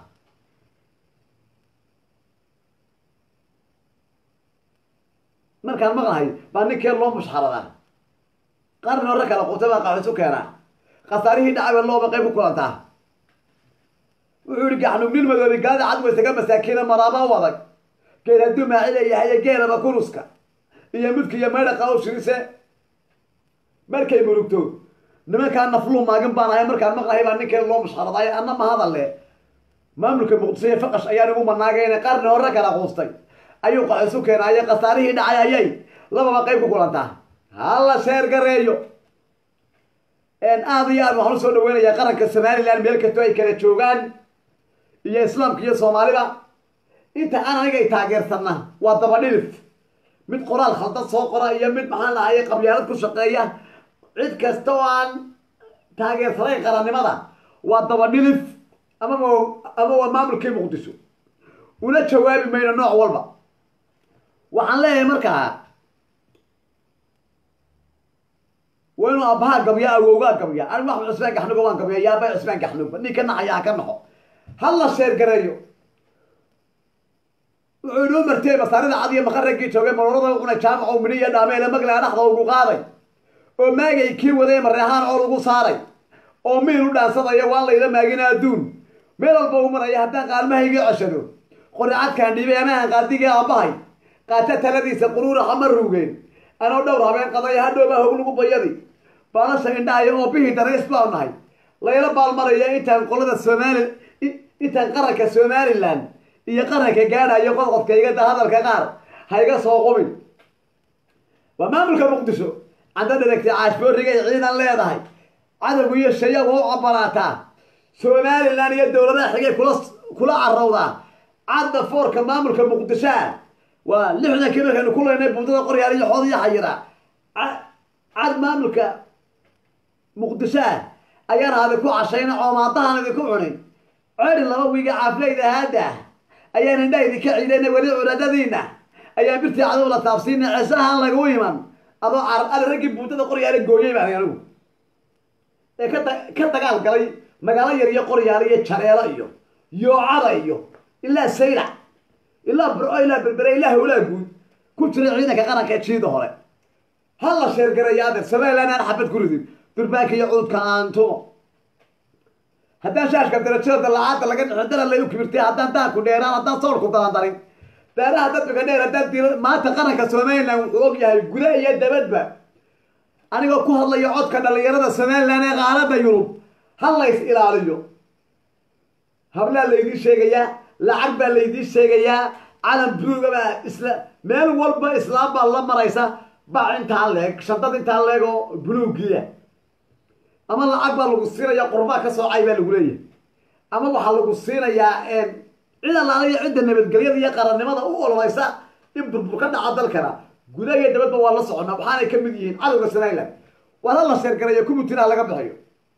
A: markaan maqnahay baa ninkeen loo mushxaradaa qarni hore kala quta baa qaxisu keenaa khasaarihii dhacay ba looba qayb ku kulantaa wuxuu yihi gaxnuug nin madoobi galada cadwe taga masaakiina maraaba wadag geed hadduu maacilayahay geelaba kuruska iyo mudka iyo maydha qawshirise markay murugto nimankaa nafluu maagin baan ahay markaan maqnahay baa ninkeen loo mushxaraday anna ma hadalle maamulka muqdisho iyo faqash ayaan igu manaagayna qarni hore kala quustay ayuu qaxisu keenaaye khasaarihii dhacay ayay lababa qayb ku kulantaa hala sheer gareeyo aada iyo aad waxaan usoo dhaweynayaa qaranka somaliland meel kastoo ay kala joogaan iyo islaamka iyo soomaalida inta aan aniga ay taageersanna waa dabadhilif mid qoraal khaldad soo qora iyo mid maxaan lahaye qabyaalad ku shaqeeya cid kasta oo aan taageersanayn qarannimada waa dabadhilif amaba ama waa maamulkii muqdisho una jawaabi mayno nooc walba waxaan leeyahay markaa waa inuu aabbaha gabya awowgaa gabya anigu axmed cusmaan gaxnuga waan gabya yaaba cusmaan gaxnugba nin ka naxaya ha ka naxo hala sheer gareeyo wuxuu inoo martay masaarida cad iyo maqaraggii joogay marorada cunay jaamaco midhi iyo dhaameele maglaa dhaxda ugu qaaday oo maagay kii waday mareexaan oo lagu saaray oo miil u dhaansadaya waan layla maagina adduun meel walba u maraya haddaan qaalmahayga ceshado qoricadkaan dhiibay amahan qaadigii aabbahay qaata taladiisa quruura hama ruugeen anoo dhowr habeen qadaya hadhowbaa hog lagu bayadi baalasha indhahaya oo bihii darays baa nahay layla baalmaraya intaan qolada somali intaan qaranka somaliland iyo qaranka gaadhayo qodqodkaygada hadalka qaar ha iga soo qubin waa maamulka muqdisho cadda dheragtay caashboorrigay ciidan leedahay cadowgu iyo shaya waa u cabaraataa somaliland iyo dowladaha xigay kula kula carowdaa cadda foorka maamulka muqdishoa waa lixdankii markaynu ku leynay buundada qoryaal iyo xood iyo xayira cad maamulka muqdishoa ayaan hadi ku cashayna coomaadahan idinku cunin ceri laba wiiga caaflayda haada ayaan indhaha idinka ciidayna weli curadadiina ayaan birtii cadow la taabsiina ceesahaan lagu iman adoo carab ali raggii buundada qoryaale gooyay baan anigu ee ka ka dagaal galay magaalo yar iyo qoryaale iyo jareelo iyo yoocada iyo ilaa saylac ilaa burco ilaa berbere ilaa hawlaa guud ku jira ciidanka qaranka ee jiida hore ha la sheergareeya adeer somaliland aan xabad ku ridin durbaanka iyo cududka aantumo haddaan shaashka darajada dalacaada laga dhixin dara lay u kibirtay haddaan daanku dheeraan haddaan soorku dalandarin daaraha dadbiga dheer haddaan dil maanta qaranka somaliland wuxuu og yahay guda iyo dabadba anigoo ku hadlayo codka dhalinyarada somaliland ee qaaradda yurub ha lays ilaaliyo hablaa laydiin sheegayaa lacag baa laydiin sheegayaa calan buluuga baa isla meel walba islaam baa la maraysa bac intaa leeg shantad intaa leeg oo buluugiya ama lacag baa lagu siinaya qurbaa ka soocay baa lagu leeyahay ama waxaa lagu siinayaa cid allaala iyo cidda nabadgelyada iyo qarannimada u ololeysa in burbur ka dhaca dalkana gudaha iyo dabadba waa la soconnaa waxaanay ka mid yihiin cadowga somaliland war ha la sheergarayo kumutiraha laga bixiyo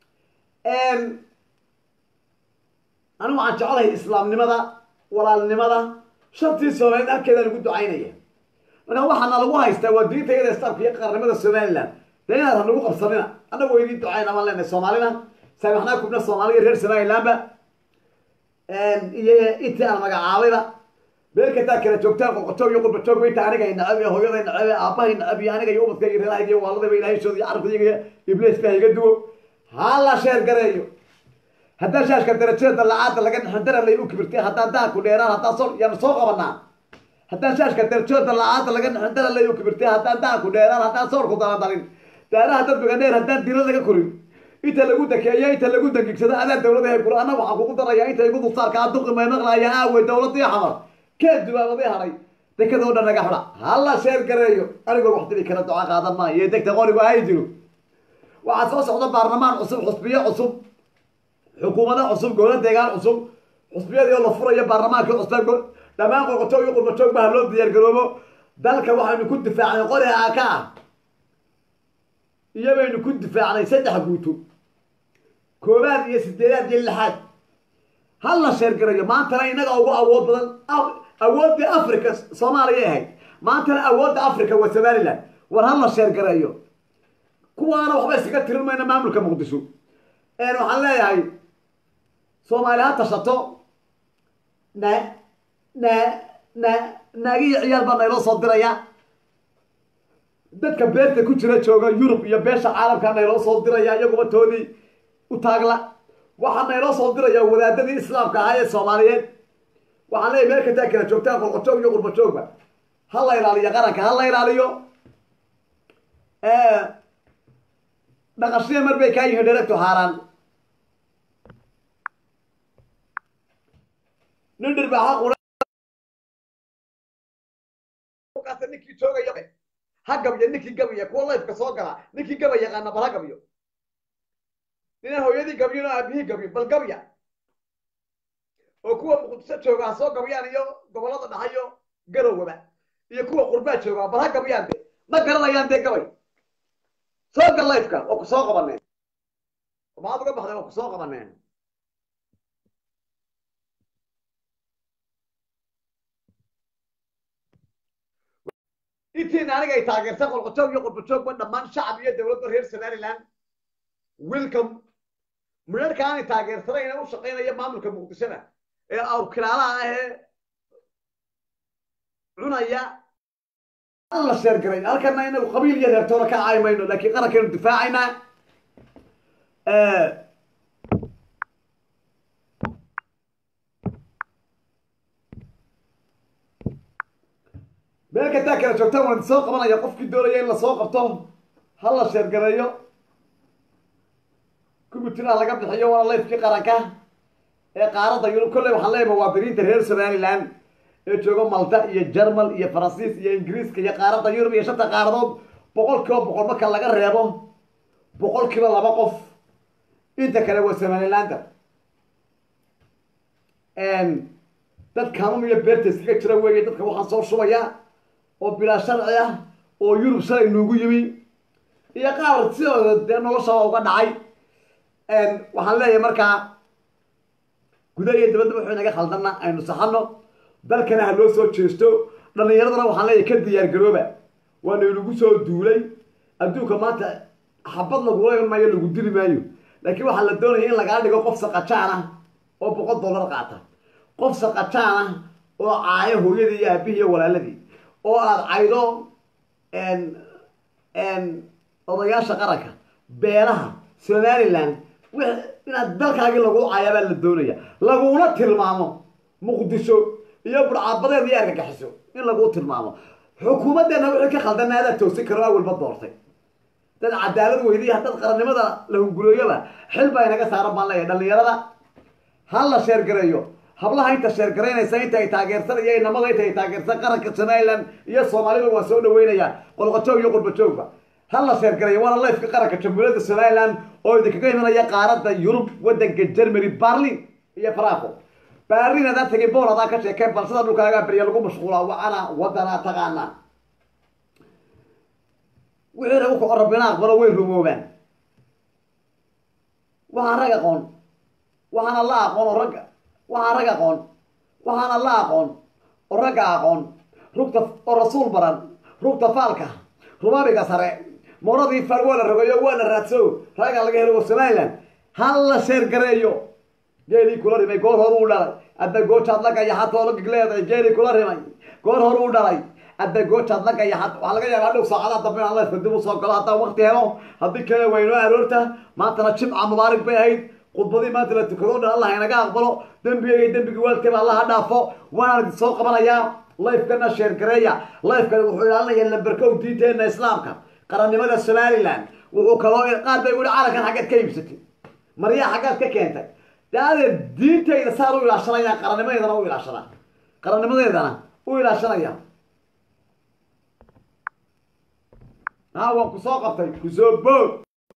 A: anigu waxaan jeclahay islaamnimada walaalnimada shantii soomaaliyeed halkeedaan ugu ducaynaya markaa waxaana lagu haystaa waa diinta iyada islaamka iyo qaranimada somaliland dee inaad hanagu qabsanina annagu idiin ducayna baan leenahay soomaalina saamaxnaa kubna soomaaliya reer somalilandba iyo intii aan magacaabayba meel kastaa kala joogtaan qoqotoog iyo qurbajoogba inta aniga nacab iyo hooyaday nacab iyo aabbahay nacab iyo aniga iyo ubadka iyo reerahayga iyo waaladayba ilaahayshooda iyo carabkayga iyo ibliiska iga duwo ha la sheer gareeyo haddaan shaashka darajada dalacaada laga dhexin daralay u kibirtay haddaan daanku dheeraan haddaan soo yaan soo qabanaa haddaan shaashka darajada dalacaada laga dhexin daralay u kibirtay haddaan daanku dheeraan haddaan soorku daladalin daaraha dadbiga dheer haddaan dila laga korin inta lagu dakeeyo inta lagu dangigsado adaan dawlada hebkuro anna waxaan kugu darayaa inta igu dulsaarka aduqi may maqlaaya aawey dawladii xamar kee dubaabaday haray dekada oo dhan naga xidha hala sheer gareeyo anigoo wax dili kara duca qaadan maayo iyo degta qorigu ahay jiro waxaa soo socda baarlamaan cusub xusbiyo cusub xukuumado cusub gowla deegaan cusub xusbiyadii oo la furayo baarlamaankii cusub dhammaan qoqotoog iyo qurbajoogba ha loo diyaar garoobo dalka waxaynu ku difaacnay qori aaka ah iyo baynu ku difaacnay saddex guuto koobaad iyo sideedaad iyo lixaad ha la sheergarayo maantana inaga ugu awood badan awooddii africa soomaaliya ahayd maantana awoodda africa waa somaliland war ha la sheergareeyo kuwaana waxba iskaga tirin mayno maamulka muqdisho waxaan leeyahay soomaali ha tashato na na na naagiyo ciyaal baa nayloo soo diraya dadka beerta ku jira jooga yurub iyo beesha caalamka nayloo soo diraya iyaguba toodii u taagla waxaa nayloo soo diraya wadaadadii islaamka ahaa ee soomaaliyeed waxaan leeyahy meel kastaa kala joogtaan qolqojoog iyo qurbajoogba ha la ilaaliyo qaranka ha la ilaaliyo dhaqashadii mar bay kaa yihiin dheregtu haaraan nin dhirbaaxa qura ninkii joogaya ha gabyo ninkii gabya kuwa layfka soo gala ninkii gaba yaqaana bal ha gabyo ninaan hooyadii gabyona aabihii gabyo bal gabya oo kuwa muqdiso jooga ha soo gabyaan iyo gobollada dhaxayo garowaba iyo kuwa qurbaa jooga bal ha gabyaan de ma garanayaan dee gabay soo gal layfka oo ku soo qabaneen maxaad uga baxday oo ku soo qabaneen intiina aniga ay taageertay qolqojoog iyo qurbajoogba dhammaan shacab iyo dowladda reer somaliland welcome midharka aanay taageersanayna u shaqaynaya maamulka muqdishada ee awrkilaalaha ah ee cunaya la sheergaray halkana inagu qabiil iyo reertoona ka caay mayno laakiin qarankaynu difaacaynaa meel kastaa kala joogtaan waan soo qabanaya qofkii doonaya in lasoo qabto ha la sheergareeyo kumitiraha laga bixiyo waana layfkii qaranka ee qaaradda yurub kolley waxaan leeyahay muwaadiniinta reer somaliland ee jooga malta iyo jermal iyo faransiis iyo ingiriiska iyo qaaradda yurub iyo shanta qaaradood boqol kiiba boqol marka laga reebo boqol kiiba laba qof inta kale waa somalilander dad kaamam iyo beerta iskaga jira weeye dadka waxaan soo shubaya oo bilaa sharci ah oo yurub shalay noogu yimi iyo qaar sidooda dee noloshaba uga dhacay waxaan leeyahay markaa gudaha iyo dabadda wuxuu inaga khaldana aynu saxano dalkana ha loo soo jeesto dhallinyaradana waxaan leeyahay ka diyaar garooba waana inagu soo duulay adduunka maanta xabad lagula iman maayo lagu dili maayo laakiin waxaa la doonaya in lagaa dhigo qof saqajaan ah oo boqol dollar qaata qof saqajaan ah oo caayo hooyadii iyo aabihii iyo walaaladii oo aada caydo odayaasha qaranka beelaha somaliland inaad dalkaagii lagu caayaabaa la doonaya laguna tilmaamo muqdisho iyo burcaabadeed iyo argagixiso in lagu tilmaamo xukuumaddeena wixii ka khaldana adaa toosin karo awalba doortay dad cadaalad weydiya dad qarannimada la hungulooyoba xil baa inaga saaran baan leeyahay dhallinyarada ha la sheergareeyo hablaha inta sheergaraynaysa inta ay taageersan iyo inamada inta ay taageersan qaranka somaliland iyo soomaalida waan soo dhaweynayaa qolqojoog iyo qurbajoogba ha la sheergarayo waana layfka qaranka jamhuuriyadda somaliland oo idinkaga imanaya qaaradda yurub waddanka germany barlin iyo franco barlin hadaa tegay bool hadaa ka sheekeen bal sida dhulkaagaa berya lagu mashquulaa wacana waddanaa taqaanaa wixii lagu kaco rabbina aqbalo way rumoobaan waxaan rag aqoon waxaana la aqoon oo ragga waxaan rag aqoon waxaana la aqoon oo ragga aqoon rugta oo rasuul baran rugta faalka rubabiga sare mooradii faal waa la rogayo waa la raadso ragga laga helo war somaliland hal la sheer gareeyo geelii kula rimay goor hor uu dhalay adda goojaad la gayaxatoo la gigleeday geelii kula rimay goor hor uu dhalay adda goojaad la gayaxat waxaa laga yaabaa dhow saacadaha dambe in alla dib u soo galo haddaan waqti helo haddii kale waynoo aroorta maantana jimca mubaarig bay ahayd khudbadii maanta la tukado dhan allah inaga aqbalo dembigayga dembigii waalkayba allaha dhaafo waana soo qabanayaa lifekana sheergareeya lifekani wuxuu ilaalinayaa lamberkow diinteena islaamka qarannimada somaliland wuxuu kaloo qaar bay wuli calankan xaggeed ka iibsatay maryaa xaggeed ka keentay daadeed diintayda saan u ilaashanaya qarannimadeedana u ilaashana qarannimadeedana u ilaashanaya haa waan ku soo qabtay kusoo boog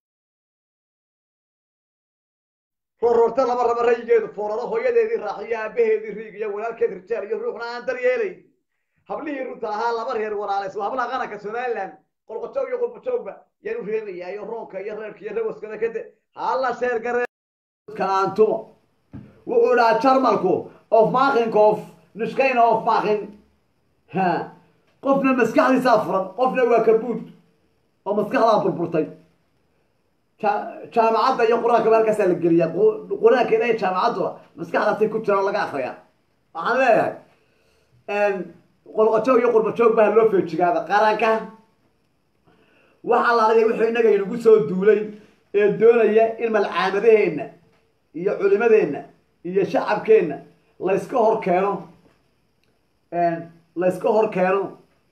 A: roorroorta laba raba rayigeedu fooraro hooyadeedii raaxiyo aabaheedii riig iyo walaalkeed rijaal iyo ruuxna aan daryeelay hablihii runta ahaa laba reer walaalays waa hablaha qaranka somaliland qolqojoog iyo qurbajoogba yaan u reebayaa iyo roonka iyo reerka iyo rawaskada kade halla sheergarekantumo wuxuu dhahaa jarmalku of makinkof nushkayna of makin ha qofna maskaxdiisaa furan qofna waa kabuud oo maskaxdaa burburtay jaamacadda iyo qur-aankaba halkaasaa la geliyaa qur-aanka ilahay jaamacadduna maskaxdaasay ku jiraan laga akriyaa waxaan leeyahay qolqojoog iyo qurbajoog baa loo feejigaada qaranka waxa la argay wuxuu innaga inagu soo duulay ee doonaya in malcaamadaheenna iyo culimadeenna iyo shacabkeenna layska hor keeno layska hor keeno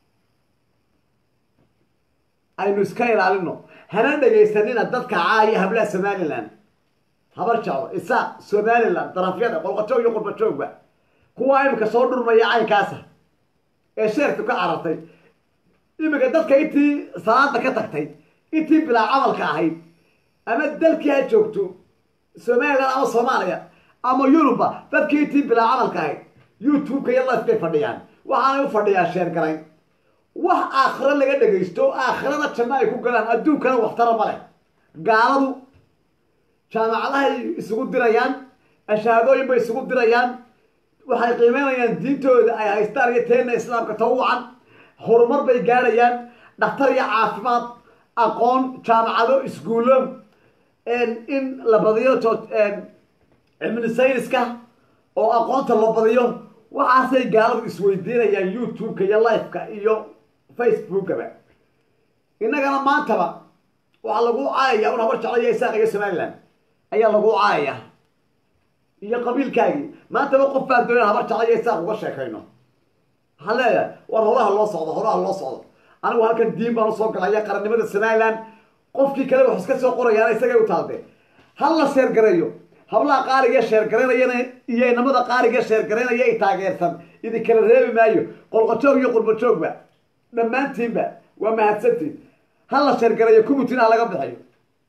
A: aynu iska ilaalino hana dhegaysanina dadka caaya hablaha somaliland habar jeclo isaaq somaliland darafyada qolqojoog iyo qurbajoogba kuwa imika soo dhurmaya caynkaasa ee sheerku ka carartay imika dadka intii salaada ka tagtay intii bilaa camalka ahayd ama dalkii ha joogto somaliland ama soomaaliya ama yuruba dadkii intii bilaa camalka ahayd youtube-ka iyo lifekay fadhiyaan waxaanay u fadhiyaan sheer garayn wax aakhiro laga dhegaysto aakhirada janno ay ku galaan adduunkana waxtara ma leh gaaladu jaamacadahay isugu dirayaan ashahaadooyin bay isugu dirayaan waxay qiimeynayaan diintooda ay haystaan iyo teena islaamka tawucan horumar bay gaadhayaan dhakhtar iyo caafimaad aqoon jaamacado iskuullo in la badiyo cilmi sayniska oo aqoonta la badiyo waxaasay gaaladu isweydiinayaan youtube-ka iyo life-ka iyo facebookaba innagana maantaba waxaa lagu caayaya un habar jeclo iyo isaaq iyo somaliland ayaa lagu caayaya iyo qabiilkaagii maantaba qof baa doonan habar jeclo iyo isaaq uga sheekayno waxaan leeyahay war horaha loo socdo horaha loo socdo anigu halkan diin baan usoo galaya qarannimada somaliland qofkii kale wax iska soo qorayaana isagay u taalde hal la sheergareeyo hablaha qaaliga sheergaraynayana iyo inamada qaaliga sheergaraynaya ay taageersan idinkala reebi maayo qolqojoog iyo qurbajoogba dhammaantiinba waa mahadsantiin ha la sheergarayo kubutin ha laga bixiyo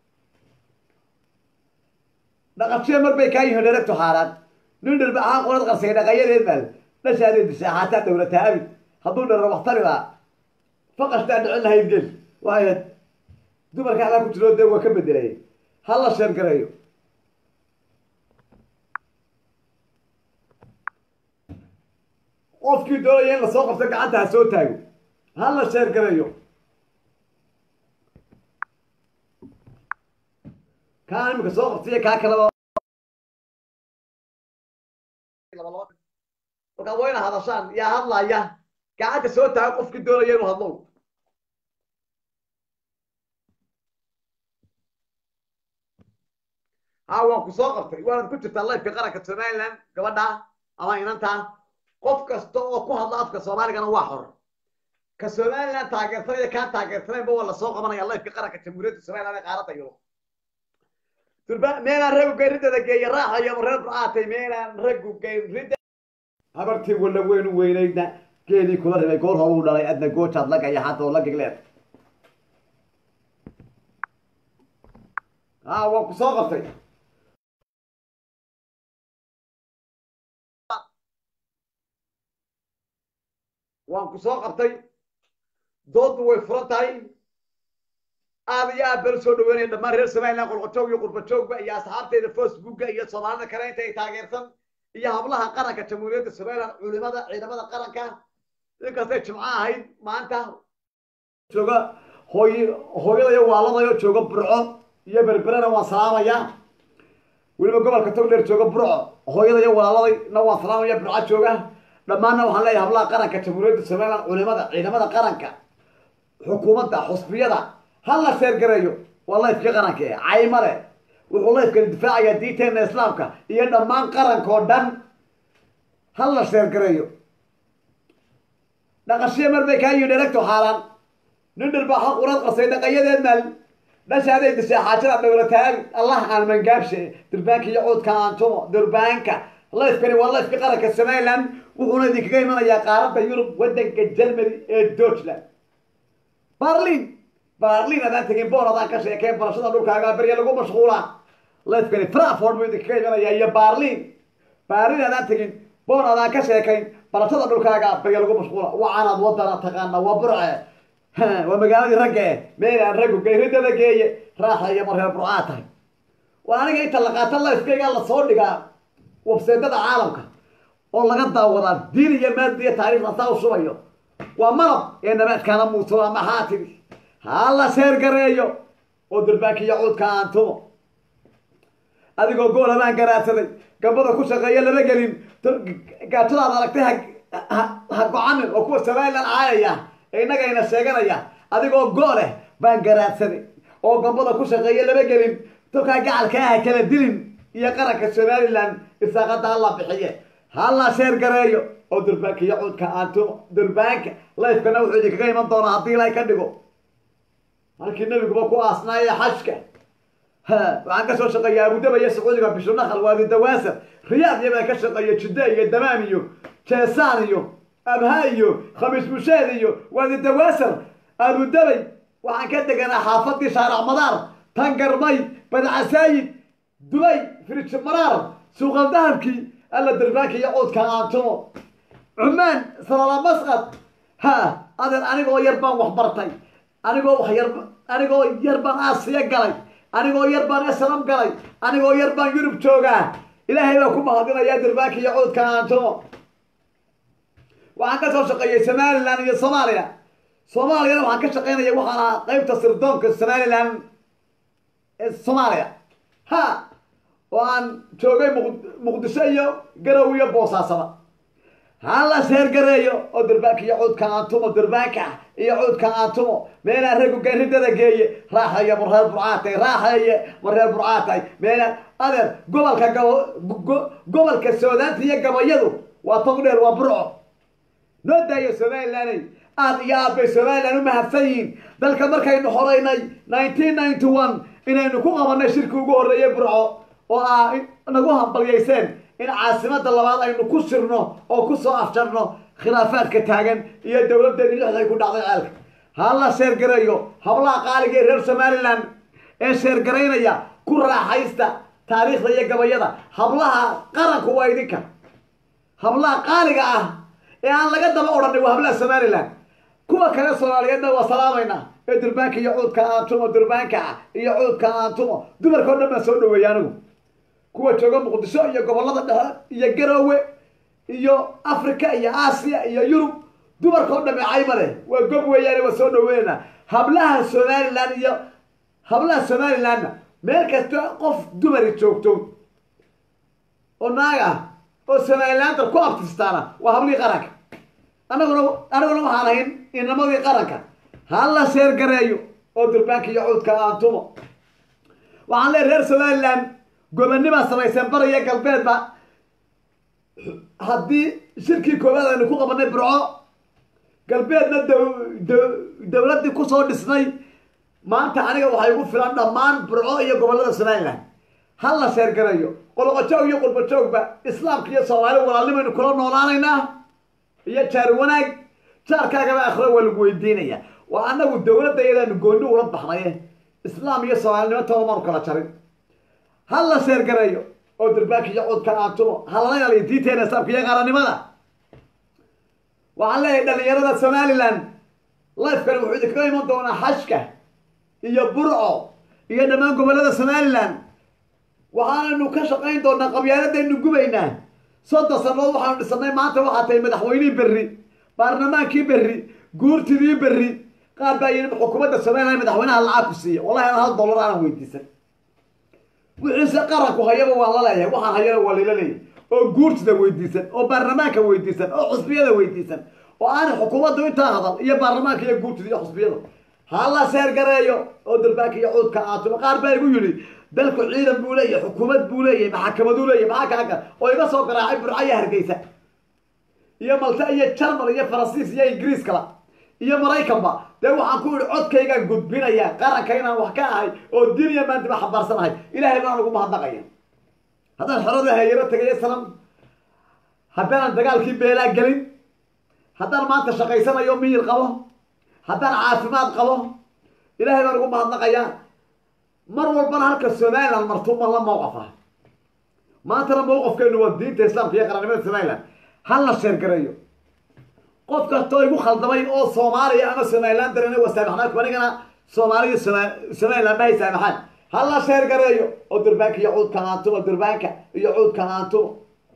A: dhaqashiya mar bay kaa yihiin dheregto xaaraan nin dhirba ahaan qolad qarsay dhaqayadeed baal dhashaadee dishaa haataa dhowrataa abid hadduu dharra waktari lahaa faqashtaa dhicin lahayd gel waayo dumarka halaa ku jiro dee waa ka bedelay ha la sheergareeyo qofkii doonaya in lasoo qabto gacanta ha soo taago ha la sheergareeyo kaan imika soo qabtaiyo kaa kaleba markaa waa ina hadashaan yaa hadlaya gacanta soo taago qofkii doonaya inuu hadlo ha waan ku soo qabtay waanad ku jirtaa lifeka qaranka somaliland gabadha ama inanta qof kasta oo ku hadla afka soomaaligana waa xor ka somaliland taageersanaya kaan taageersanaynba waa lasoo qabanaya lifeka qaranka jamhuuriyadda somaliland ee qaaradda yurub durba meelaan ragu geyn riddada geeya raaxayo reer aatay meelaan ragu geyn ridda habartii walla weynu weynaydna geedii kula ribay goor horuu dhalay adna goojaad la gaya hadda oo la gigleed ha waan ku soo qabtay waan ku soo qabtay dooddu way furan tahay aad iyo aad baan usoo dhaweynaya dhammaan reer somaliland qolqojoog iyo qurbajoogba iyo asxaabteeda facebooka iyo soomaalida kale inta ay taageersan iyo hablaha qaranka jamhuuriyadda somaliland culimada ciidamada qaranka inkastay jimco ahayd maanta jooga hooy hooyadayo waaladayo jooga burco iyo berberena waan salaamayaa weliba gobolka togdheer jooga burco hooyadayo walaaladayna waan salaamaya burco jooga dhammaanna waxaan leeyahay hablaha qaranka jamhuuriyadda somaliland culimada ciidamada qaranka xukuumadda xusbiyada ha la seergareeyo waa layfkii qaranka e caymale wuxuu layfkani difaacayaa diinteena islaamka iyo dhammaan qaranka oo dhan ha la seergareeyo dhaqashiya mar bay kaa yihin dheragto xaaraan nin dhir baa xaq urad qarsay dhaqayadeed maal dhashaaday dishaa xaajada dhowlataag allah aan mangaabshe durbaanka iyo cuudka aantumo durbaanka layfkani waa layfkii qaranka somaliland wuxuuna idinkaga imanayaa qaaradda yurub waddanka germany ee deutschland barlin barlin adaan tegin boon adaan ka sheekeen barashada dhulkaaga berya lagu mashquulaa layfkani frankfort buu idinkaga imanayaa iyo barlin barlin adaan tegin boon adaan ka sheekayn barashada dhulkaaga berya lagu mashquula wacaanaad wadana taqaana waa burce waa magaaladii ragga eh meelaan raggu gayridada geeye raaxa iyo marreer burcaa tahay waa aniga inta la qaata lifekayga lasoo dhigaa wabseedada caalamka oo laga daawadaa diin iyo maadi iyo taariikhda saa u shubayo waa malab ee nabaadkaana muuto ama haatidi ha la seergareeyo oo durbaanka iyo cuudka aan tumo adigoo gool habaan garaadsaday gabada ku shaqeeya lama gelin gaajadaad aragtay ha ha go-anin oo kuwa somaliland caayaya ee innagayna sheeganaya adigoo gooleh baan garaadsaday oo gambada ku shaqeeya lama gelin tolkaa gacalka ah kala dilin iyo qaranka somaliland isaaqada hala bixiye hala sheer gareeyo oo durbaanka iyo cuudka aantumo durbaanka lifekana wuxuu idinkaga iman doonaa haddii ilaahay ka dhigo halkii nabiguba ku aasnaaya xajka waxaan ka soo shaqeeya abudaba iyo sacuudiga bishunakal waadi dawaasar riyaad iyo baan ka shaqeeya jidda iyo damaam iyo jeesaan iyo abha iyo khamiis busheed iyo waadi dawaasar abudabay waxaan ka deganaa xaafadii shaarac madaar tangarmay badcasaayid dubay firij maraar suuqal dahabkii alla durbaanka iyo cuudka aantumo cumaan salala masqad ha adeer anigoo yar baan wax bartay anigoo wax yar anigoo yar baan aasiya galay anigoo yar baan eslam galay anigoo yar baan yurub joogaa ilaahay baa ku mahadinayaa durbaanka iyo cuudka aantumo waxaan ka soo shaqeeyay somaliland iyo soomaaliya soomaaliyana waxaan ka shaqeynaya waxaan ahaa qeybta sirdoonka somaliland ee soomaaliya ha oo aan joogay muqdisho iyo garow iyo boosaasaba hala seergareeyo oo durbaanka iyo cuudka aantumo durbaanka iyo cuudka aantumo meelaan raggu garidada geeye raaxa iyo mareer burcaatay raaxa iyo mareer burcaatay meelaan adeer gobolka gabo gobolka soodaanta iyo gabayadu waa togdheer waa burco noo daayo somalilaney aad iyo aad bay somaliland u mahadsan yihiin dalka markaynu horeynay nineteen ninety one inaynu ku qabanay shirki ugu horreeyay burco oo aa nagu hambalyayseen in caasimada labaad aynu ku sirno oo kusoo afjarno khilaafaadka taagan iyo dowladeeni lixday ku dhacday ceelka hala sheergareeyo hablaha qaaliga ee reer somaliland ee sheergaraynaya ku raaxaysta taariikhda iyo gabayada hablaha qaranku waa idinka hablaha qaaliga ah ee aan laga daba odhanay waa hablaha somaliland kuwa kale soomaaliyeedna waa salaamaynaa ee durbaanka iyo cuudka aantumo durbaanka ah iyo cuudka aantumo dumarka o dhan baan soo dhaweeyay anigu kuwa jooga muqdisho iyo gobolada dhexe iyo garoowe iyo africa iyo aasiya iyo yurub dumarka o dhame cayma leh waa gob weeyaane waa soo dhaweynaa hablaha somaliland iyo hablaha somalilandna meel kasta qof dumari joogto oo naag ah oo somalilander ku abtirstaana waa hablihii qaranka anaguna anaguna waxaan ahayn inamadii qaranka hala sheergareeyo oo durbaanka iyo cuudka aantumo waxaan leeay reer somaliland gobanimaa samayseen bariya galbeedba haddii shirkii koowaad aynu ku qabanay burco galbeedna dowladdii kusoo dhisnay maanta aniga waxay ugu filan dhammaan burco iyo gobolada somaliland ha la sheergarayo qoloqojoog iyo qurbajoogba islaamka iyo soomaali walaalnimaynu kula noolaanaynaa iyo jaar wanaag jaarkaagaba akhiro waa lagu weydiinaya waa anagu dowladda iyadaanu gooni ula baxnaye islaam iyo soomaalinimo taba maanu kala jarin ha la sheergareeyo oo durbaanka iyo cudka aantumo ha lala ilaaliyo diinteena islaamka iyo qaranimada waxaan leeyahay dhalinyarada somaliland lifekani wuxuu idinkaga iman doonaa xajka iyo burco iyo dhammaan gobollada somalilan waxaanaynu ka shaqayn doonaa qabyaaladaynu gubaynaa soddon sannadood waxaanu dhisanay maanta waxaa tahay madaxweynihii berri baarlamaankii berri guurtidii berri qaar baa yidhi xukuumadda somalilan madaxweynaha lacag ku siiya wallahi aan hal dollar aanan weydiisan wixiise qaranku hayaba waan la leeyahay waxaan hayana waa lala leeyahay oo guurtida weydiisan oo baarlamaanka weydiisan oo xusbiyada weydiisan oo aanay xukuumaddu intaa hadal iyo baarlamaanka iyo guurtida iyo xusbiyada hala seergareeyo oo durbaanka iyo cuudka aatumo qaar baa igu yidhi dalku ciidan buu leeyahay xukuumad buu leeyahay maxakamaduu leeyahay maxaa kaaga oo iga soo garaacay burca iyo hargeysa iyo malta iyo jarmal iyo faransiis iyo ingiriis kala iyo maraykanba dee waxaan ku idhi codkaygaan gudbinaya qaranka inaan wax ka ahay oo diniya maantiba xambaarsanahay ilahay baan ugu mahadnaqaya haddaan xorada hayaro tagayo sanam haddaanan dagaalkii beelaa gelin haddaan maanta shaqaysanayo miyir qabo haddaan caafimaad qabo ilahay baan ugu mahadnaqayaa mar walbana halka somalilan martuuma la mawqafa maantana mawqafkeenu waa diinta islaamka iyo qarannimada somalilan hal la sheergareeyo qof kastoo igu khaldamay oo soomaaliya ama somalilan darana waa saamaxnaa anigana soomaaliya somalilan mahay saamaxaan hal la sheergareeyo oo durbaanka iyo cuudka aantumo durbaanka iyo cuudka aantumo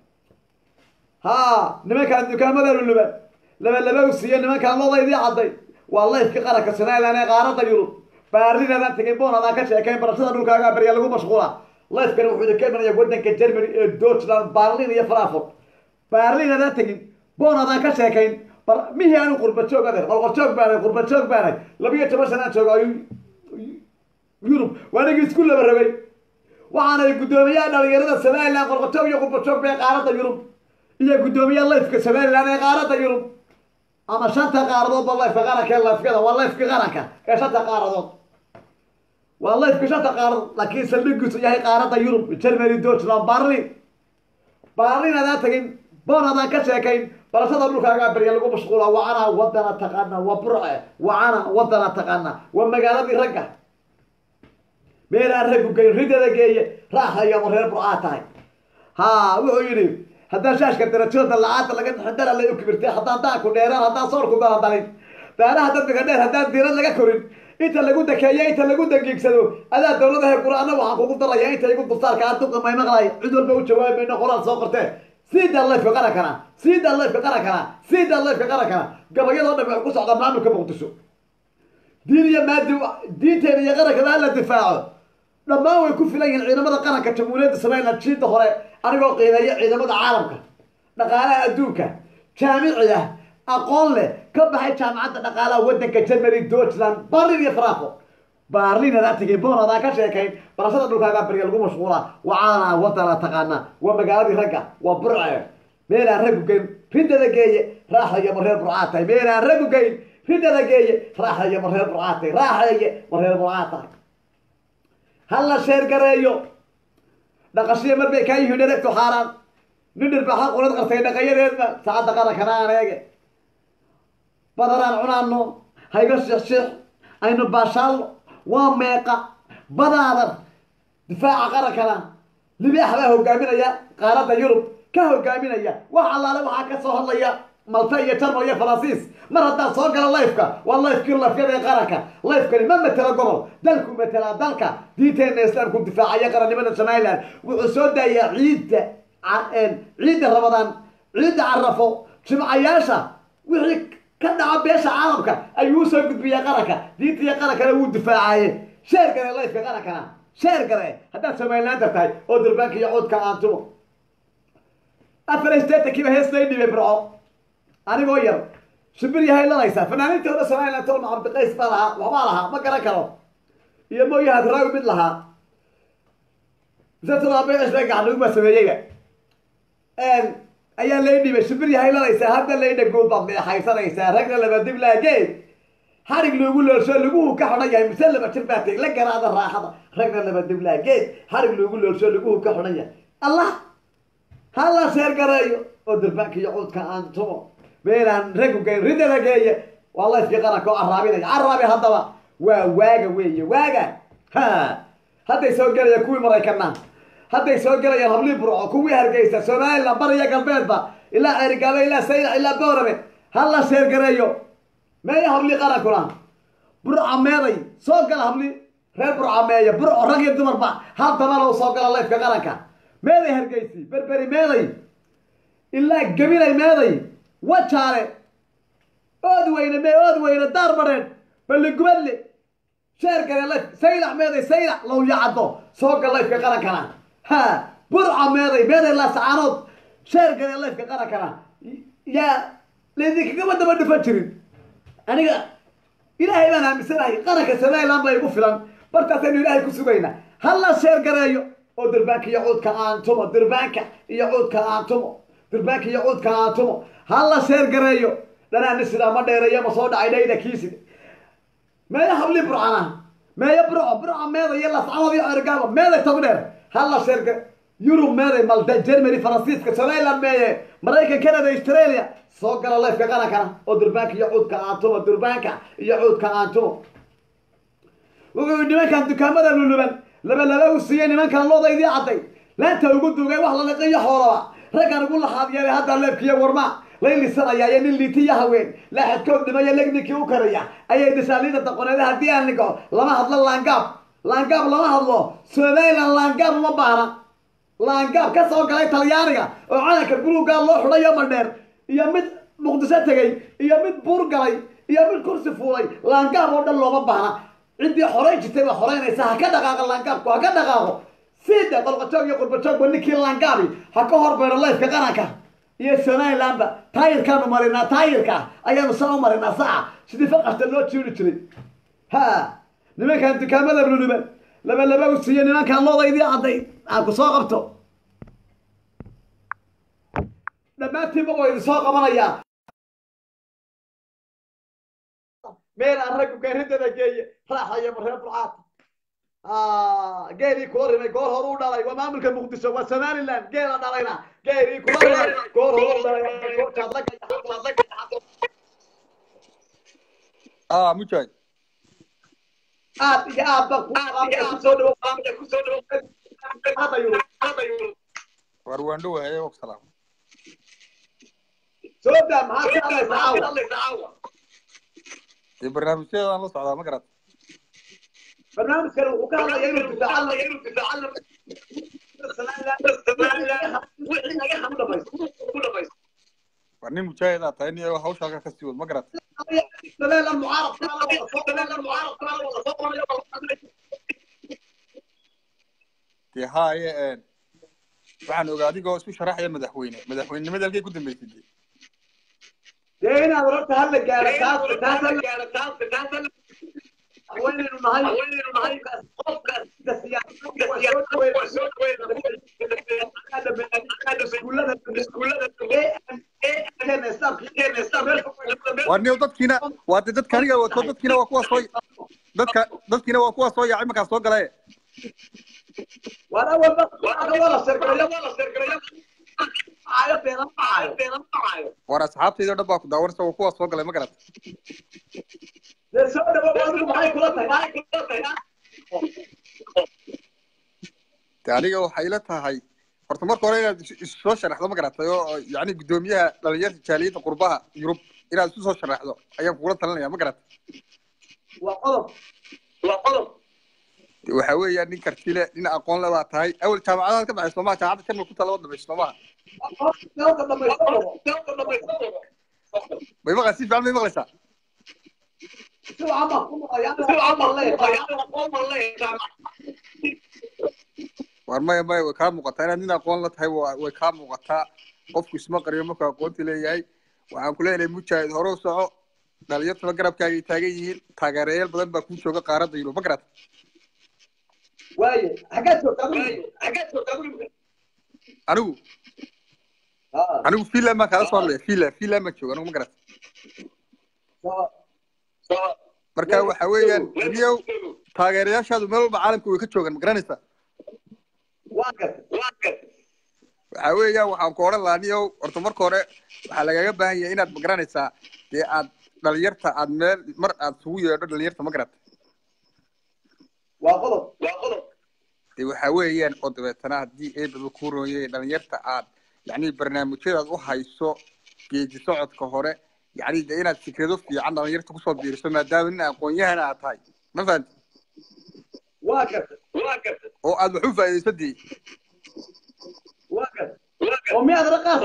A: ha nimankaan dukaamada luluban laba laba u siiye nimankaan loodaydii cadday waa layfka qaranka somalilan ee qaarada yurub baarinadaan tegay boon adaan ka sheekayn barashada dhulkaaga barya lagu mashquula lifekani wuxuu idinka imanaya wadanka germany ee deutschland barlin iyo frankfurt barlin adaan tegin boon adaan ka sheekayn mihii aanu qurba joog adeer qolqol joog baanay qurba joog baanay labiyo toban sanaan jooga yurub waanigii isku laba rabay waxaanay guddoomiyaha dhalinyarada somalilan qolqojoog iyo qurba joog bay qaarada yurub iyo guddoomiyaha lifeka somalilan ee qaarada yurub ama shanta qaaradood ba lifeka qaranka ee lifkada waa lifka qaranka ee shanta qaaradood waa lifka shanta qaaradood laakiin saldhigiisu yahay qaarada yurub germany deutschland barlin barlin adaan tagin boon adaan ka sheekayn barashada dhulkaagaa barya lagu mashquula wacana wadana taqaana waa burce wacana wadana taqaana waa magaaladii ragga meelaan raggu geyn ridada geeye raaxayama reer burcaa tahay ha wuxuu yidhi haddaan shaashka darajooda lacaanta laga xindara lay u kibirtay haddaan daanku dheeraan haddaan soorku daladalin daanaha dadbiga dheer haddaan diirad laga korin inta lagu dakeeyo inta lagu dagiigsado adaa dawladaha qur-aana waxaan kugu daraya inta igu dulsaarka aduqa may maqlay cid walba u jawaabi mayno qoraal soo qortee sidaa lifka qarankana sidaa lifka qarankana sidaa lifka qarankana gabayadoo dhan waxay ku socdaa maamulka muqdisho diin iyo maadi diinteena iyo qarankaba hala difaaco dhammaan way ku filan yihiin ciidamada qaranka jamhuuriyadda somalilan jiida hore anigoo qiimeeya ciidamada caalamka dhaqaalaha adduunka jaamiciga aqoon leh ka baxay jaamacadda dhaqaalaha waddanka germany deutschland barlin iyo frankfurt barlin adaa tegay boon adaa ka sheekayn barashada dhulkaagaa barya lagu mashquula wacaana wadana taqaana waa magaaladii ragga waa burce meelaan raggu geyn ridada geeye raaxaya ma reer burcaa tahay meelaan raggu geyn ridada geeye raaxaya ma reer burcaa tahay raaxaye ma reer burcaa tahay hala sheergareeyo dhaqashiya mar bay kaa yihiin dheregtu xaaraan nin dhirbaaxa qurad qartay dhaqayadeedna saacadda qarankana aan eege badaraan cunaano hayga shixshix aynu baashaalno waa meeqa badaadan difaaca qarankana libaax baa hogaaminaya qaaradda yurub ka hogaaminaya wax allaale waxaa ka soo hadlaya malta iyo jarmal iyo faransiis mar haddaan soo gala lifeka waa lifekii lifyada ee qaranka lifekani ma matela gobol dalku matelaa dalka diinteena islaamku difaacaya qarannimada somalilan wuxuu soo daayaa ciidda ciidda ramadaan ciidda carafo jimcayaasha wixii ka dhaca beesha caalamka ayuu usoo gudbiyaa qaranka diinta iyo qarankana wuu difaacaye sheer gare lifeka qarankana sheer gare haddaad somalilaanta tahay oo durbaanka iyo cuudka aantumo afar steetankiiba heesnay dhibay burco anigoo yar shibir yahay lanaysaa fanaaniinta hore somalilan tolma cabdiqays baa lahaa waxbaa lahaa ma garan karo iyo mooyahaad raawi mid lahaa misatolaabecisba gaxnuug baa sameeyeyba ayaa lay dhibay shibir yahay lanaysaa hadda laydha good baad leexaysanaysaa ragna laba dib laageed harig loogu loolsho laguhu ka xidhan yahay mise laba jir baa teg la garaada raaxada ragna laba dib laageed harig loogu loolsho laguhu ka xidhan yahay allah hala sheer gareeyo oo durbaanka iyo cuudka aan tumo meelaan raggu geyn ridada geeye waa layfkii qaranka oo caraabinaya caraabi haddaba waa waaga weeye waaga ha hadday soo gelayaan kuwii maraykana hadday soo gelayaan hablii burco kuwii hargeysa somalilan bariya galbeedba ilaa ceerigaaba ilaa saylac ilaa boorame hala sheer gareeyo meeya hablii qarankuna burca meeday soo gala habli reer burca meeya burco rag iyo dumarba hal dabalow soo gala leefka qaranka meeday hargeysi berberi meeday ilaa gabilay meeday wajaale ood weyne mee ood weyne daar badheedh balligubadle sheergale leyf saylac meeday saylac lowya caddo soo gal leyfka qarankana ha burca meeday meeday laasacaanood sheergale leyfka qarankana yaa laidinkagama daba dhufan jirin aniga ilaahay baan aaminsanahay qaranka somaliland baa igu filan bartaasaynu ilaahay ku sugaynaa hala sheergareeyo oo durbaanka iyo cuudka aan tumo durbaanka iyo cuudka aan tumo durbaanka iyo cuudka aan tumo hala sheergareeyo dhanaani sidaa ma dheereeyo ma soo dhacay dhayda kiiside meeya habli burcana meeya burco burca meeda iyo lascanood iyo ergaaba meeday tog dheer hala sheergare yurub meeday malta germany faransiiska somaliland meeye maraykan canada australia soo gala leyfka qarankana oo durbaanka iyo cuudka aan tumo durbaanka iyo cuudka aan tumo wuxuu yidhi nimankan dukaamada luluban laba laba u siiyey nimankan loodaydii cadday laanta ugu dugay wax la liqiyo xoolaba raggan ugu lahaad yeelay hadda leebkiiyo warma lay lisanaya iyo nin liitiya haween laaxadkood dhimaya legninkii u karaya ayay dishaaliida daqoneeda haddii aan nigo lama hadlo laangaab laangaab lama hadlo somaliland laangaab uma baahna laangaab ka soo galay talyaaniga oo calanka buluugaa loo xidhayo madheer iyo mid muqdisho tegey iyo mid buur galay iyo mid kursi fuulay laangaab oo dhan looma baahna ciddii xoray jirtay baa xoraynaysa ha ka dhaqaaqo laangaabku ha ka dhaqaaqo sida qolqojoog iyo qurbajoogba ninkii laangaabi ha ka horbeero leyfka qaranka iyo somalilandba taayirkaanu marinaa taayirka ayaanu saa u marinaa saca sidii faqasta loo jiiri jiray ha nimankan dukaamada luluban laba laba u siiyo nimankan loodaydii cadday aan ku soo qabto dhammaantiinba waa idin soo qabanayaa meel aan raggu gaaridada geeye raaxaya maree burcaata geelii kula rimay goor hore u dhalay waa maamulka muqdisho waa somaliland geela dhalayna geelii kula rimay goor hore u dhalay
B: ah mujaahid
A: aad iyo aad ba kusoo dhawo
B: war waan dhowahay og salaam
A: soo daa maxaa ka hadlaysa caawa
B: dee barnaamijyadan la socdaa ma garat
A: barnaamijkan wuxuu ka hadlaya inuu difaacan
B: war nin mujaahid aad tahay nin hawsha halka kasii wad ma garat dee haaye waxaan ogaa adigoo isku sharaxaya madaxweyne madaxweynenimada halkay ku dambeysay dee
A: dee inaad horta hadla gaaro taas taas haweynaynu nahay
B: war niyo dadkiina waa de dadka aniga wato dadkiina waa kuwa soo dadka dadkiina waa kuwa soo yaacay markaa soo galaye war asxaabtayda o dhan baa ku daawanaysa waa kuwa soo galay ma garat de aniga waxay ila tahay horta marka hore inaad isu soo sharaxdo ma garatay oo yani guddoomiyaha dhalinyarta jaaliyadda qurbaha yurub inaad isu soo sharaxdo ayaan kugula talinaya ma garatay de waxa weeyaan nin kartile nin aqoon le baa tahay awel jaamacadaad ka baxay soomaha jaamacadda jarmal ku talaba dambaysa soomaha may maqla si fiican may maqlaysaa war maya maya way kaa muuqataa inaad nin aqoon la tahay way kaa muuqataa qofku isma qariyo markuu aqoonti leeyahay waxaan ku leenahay mujaahid hore u soco dhalinyartuna garabkaagay taagan yihiin taageerayaal badan baa kuu jooga qaaradda yurub ma garat anigu anigu finland baan kaala soo hadlaya finland finland baan jooga anigu ma garat marka waxa weeyaan niyow taageerayaashaadu meel walba caalamka way ka joogaan ma garanaysaa waxa weeyaan waxaan ku odhan lahaa niyow horta marka hore waxaa lagaga baahan yahay inaad ma garanaysaa dee aad dhalinyarta aad meel mar aad isugu yeedho dhalinyarta ma garata dee waxa weeyaan oo dabeetana haddii eebaba kuu rooyay dhalinyarta aad yacni barnaamijyadaad u hayso geedi socodka hore yacni de inaad fikrado fiican dhalinyarta kusoo biiriso maadaama nin aqoon-yahana aad tahay ma fahanti
A: waa garta waa garta
B: oo aad wax u faa'iidayso dee
A: waa garta oo miyaad raqaas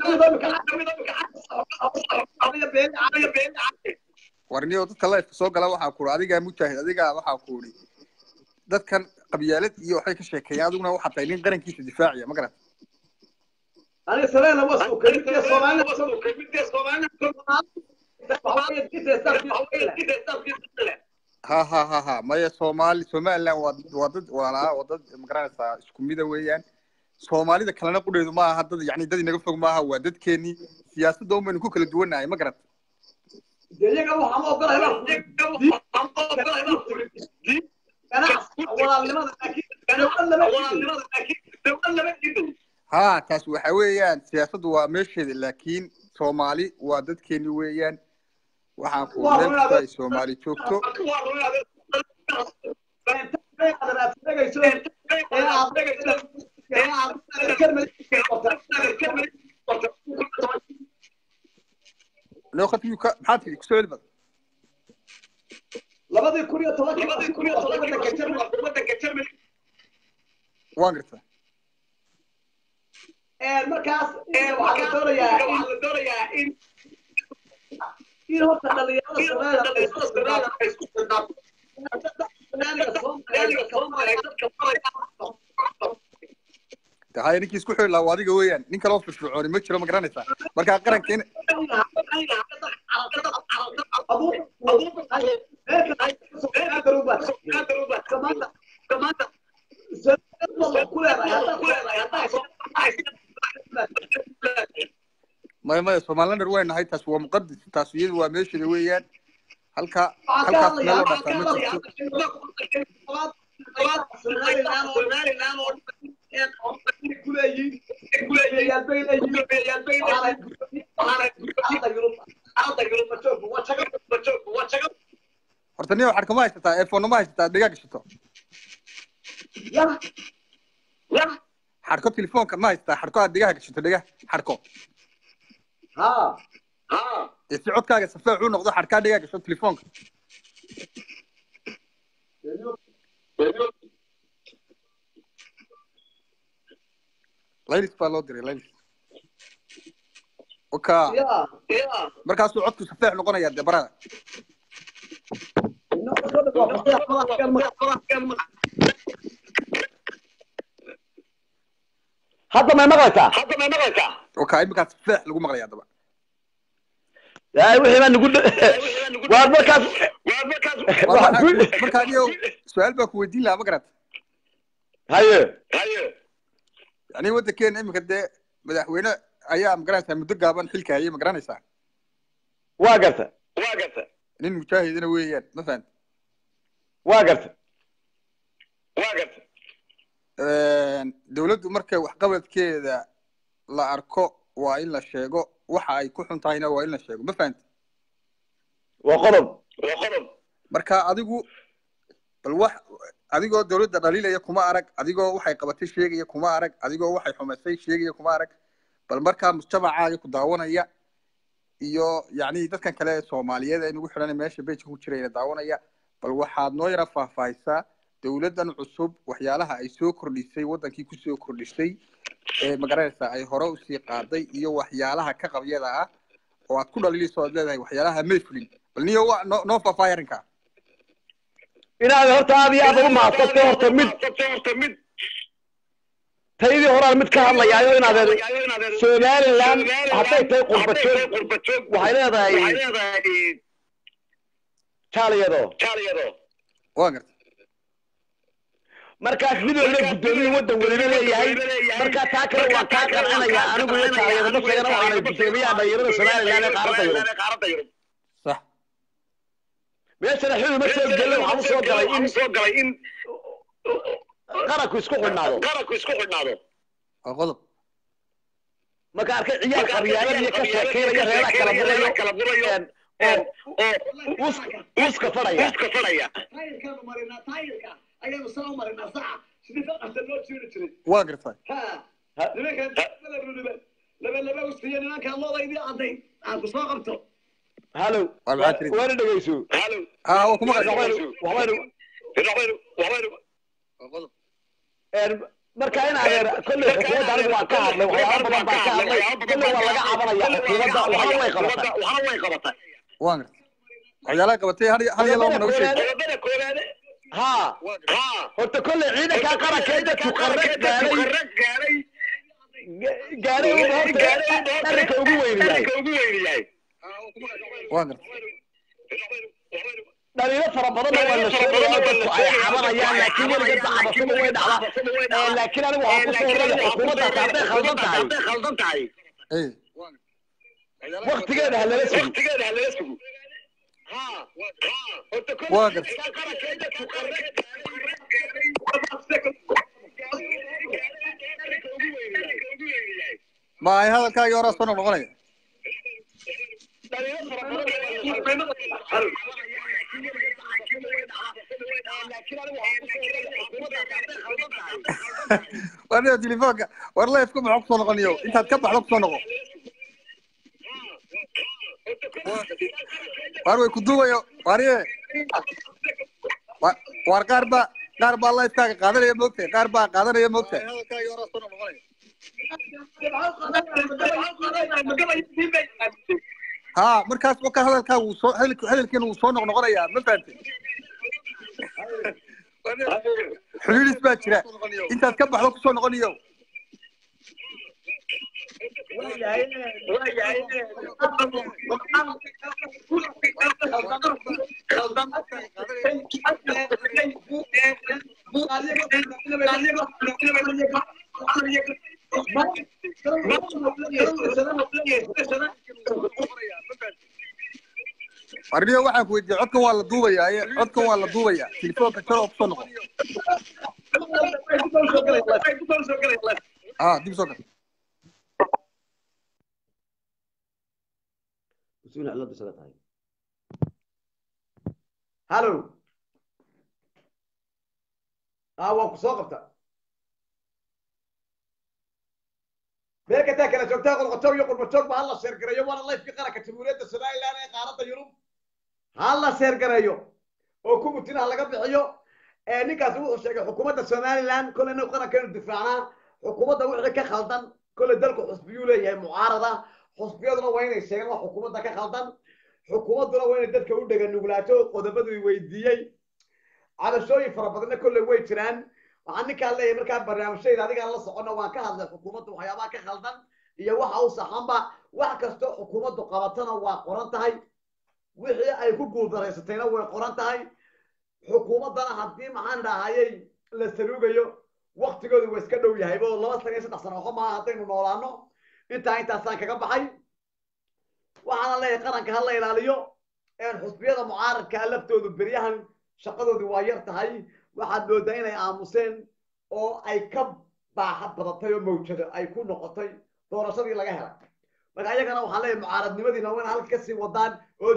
B: warniyo dadka lifeka soo gala waxaa kuuri adigaa mujaahid adigaa waxaa kuuri dadkan qabyaalad iyo waxay ka sheekeeyaan adiguna waxaa tahay nin qarankiisa difaaciya ma garat
A: aniga sabeena wasu kamidka soomaalida
B: ha ha ha ha maya soomaali somaliland waa waa dad walaalaa waa dad magaranaysaa isku mida weeyaan soomaalida kalena qudheedu ma aha dad yani dad inaga fog maaha waa dadkeenii siyaasadda un baynu ku kala duwannahay ma garat
A: iyaga waxaan ogolahay ganacsi walaalnimada laakiin
B: ha taas waxa weeyaan siyaasaddu waa meesheeda laakiin soomaali waa dadkeeni weeyaan waxaan ku meel kasta ay soomaali joogto loo khadmiyu ka maxaa tiri kusoo celi bad
A: labadii kun iyo tobankii wadanka Germany
B: waan gartaa
A: markaas waxaa la doonayaa in in horta dhalinyarada Soomaaliya ay isku xidhnaato
B: haya ninkii isku xidhi lahaa waa adiga weeyaan nin kaloo firfircooni ma jiro ma garanaysaa markaa qaranka in maya maya somalilander way nahay taas waa muqadis taas iyadu waa meesheeda weeyaan halka halkaas meel loo dhafaa ma jirto horta nin waxaad kama haysataa eefonna ma haysataa dhigaa gashato xadhko telefoonka ma haysataa xadhko aad dhigaha gashato dhiga xadhko ee si codkaaga safeec u noqdo xadhkaa dhigaa gasho telefoonka laylis baa loo diray laylis oka markaasuu codku safeec noqonayaa dee barada
A: hadda may maqlaysaa
B: oka iminkaas safeec lagu maqlayaa daba
A: yaay wixii baa nagu waa markaas
B: markaa niyo su-aal baa ku weydiin lahaa ma garat
A: haye
B: yani waddankeena iminka dee madaxweyne ayaa magaranaysaa muddo gaaban xilka hayay ma garanaysaa
A: waa garta
B: nin mujaahidina weeyaan ma fahamti
A: waa garta
B: dawladdu markay waxqabadkeeda la arko waa in la sheego waxa ay ku xun tahayna waa in la sheego ma fahamti
A: waa qodob
B: marka adigu bal wax adigoo dawladda dhaliilaya kuma arag adigoo waxay qabatay sheegaya kuma arag adigoo waxay xumaysay sheegaya kuma arag bal markaa mujtamacaaga ku daawanaya iyo yacni dadkan kale ee soomaaliyeed ee nagu xidhan meesha bejka ku jirayna daawanaya bal waxaad noo yara faahfaahisaa dawladdan cusub waxyaalaha ay soo kordhisay waddankii kusoo kordhisay ee magaranaysaa ay hore usii qaaday iyo waxyaalaha ka qabyada ah oo aad ku dhaliilayso aad leedahay waxyaalaha may fulin bal niyo waa noo noo faahfaahi arrinkaa
A: inaad horta aad iyo aad ugu mahadsanto horta mid taydii horaan mid ka hadlayaayo inaad somaliland hadday tahay qurbajoog waxay leedahay jaaliyado
B: waa garta
A: markaas mid walba guddoomiye waddan weliba leeyahay markaa taa kale waan kaa qancinayaa anigu iyo jaaliyado ma sheegana waxaanay guddoomiyaha dhalinyarada somaliland ee qaaradda yurub
B: sax
A: meeshana xili ma soo gelin waxaan usoo galay in qaranku isku xidhnaado
B: waa qodob
A: marka arkay ciyaal qabyaalad iyo ka sheekeynaya reeraha kala burayo oo uska fadhaya
B: waa gartaa
A: laba laba uskiyo nimankaan loodaydii cadday aan ku soo qabto
C: halow
B: Waa maxaa tiri?
C: waana dhegeyso
B: ah waa kuma qasay
C: waxbaynu waxbaynu een marka in adeer kolley xukuumadda anigu waan ka hadlay waxyaaba badan baan ka hadlay kolley waa laga cabanaya xukuumadda waxna way qabatay
B: waan gartay waxyaalaha qabatay hal hal iyo laba ma nagu sheeg
C: ha horta kolley ciidankaa qaranka ee dadku qarrag gaaray gaaray uba horta arrinka ugu weynayahay
B: waan gartay
C: dhaliilo fara badanna waa la sheegaya oo dadku ay cabanayaan laakiin weligeedba cabashada way dhacdaa laakiin anigu waxaan ku soo horaya xukuumaddaasi hadday khaldan tahay
B: eh
C: waktigeeda ha lala sugo
B: waa gartay ma ay hadalkaagii horaa soo noqnoqonaya war niyo telefoonka war leefka maxaa kusoo noqoniyo intaad ka baxdo kusoo noqo war way ku duubayo wariye Wa- war qaar baa qaar baa lifekaaga qaadanaya moogtahay qaar baa qaadanaya moogtahay ha markaas waka hadalkaa wuu soo hadalk- hadalkiina wuu soo noqnoqonayaa ma fahantay xidhiidhis baa jira intaad ka baxdo kusoo noqoniyo warniyo waxaan ku weydiiyey codkan waa la duubayaa ee codkan waa la duubayaa telefoonka jaro oo kusoo noqo ah dib soo gal
A: مسؤول على بس هذا هالو اه وانكو سوقفتا ميركا تاكل جوجتا قل قطو يقول بتوق بهلا سير قريو وانا الله يفكي قرك جمهورية السودان لا انا قارة يوروب هلا سير قريو oo ku mutina laga bixiyo ee ninkaas wuxuu sheegay xukuumadda somaliland kole inuu qarankeenu difaacnaa xukuumadda wixii ka khaldan kole dalku xusbiyuu leeyahay mucaarada xusbiyaduna waa inay sheegaan wax xukuumadda ka khaldan xukuumadduna waa inay dadka u dhega nuglaato qodobadii weydiiyey cabashooyin fara badanna kolley way jiraan waxaan ninkaan leeyahay markaa barnaamijyada adigaan la socono waan ka hadlay xukuumadda waxyaabaha ka khaldan iyo waxa u saxanba wax kastoo xukuumaddu qabatana waa qoran tahay wixii ay ku guuldaraysatayna way qoran tahay xukuumaddana haddii maxaan dhahayay la saluugayo waktigoodu waa iska dhow yahay oo laba sana iyo saddex sano waxba maaha haddaynu noolaano intaa intaasaan kaga baxay waxaana leeyahay qaranka ha la ilaaliyo xusbiyada mucaaradkaa laftoodu beryahan shaqadoodu waa yar tahay waxaad moodaa inay aamuseen oo ay ka baaxa badatay oo mawjado ay ku noqotay doorashadii laga helay marka iyagana waxaan leeyahay mucaaradnimadiina waa in halka kasii wadaan oo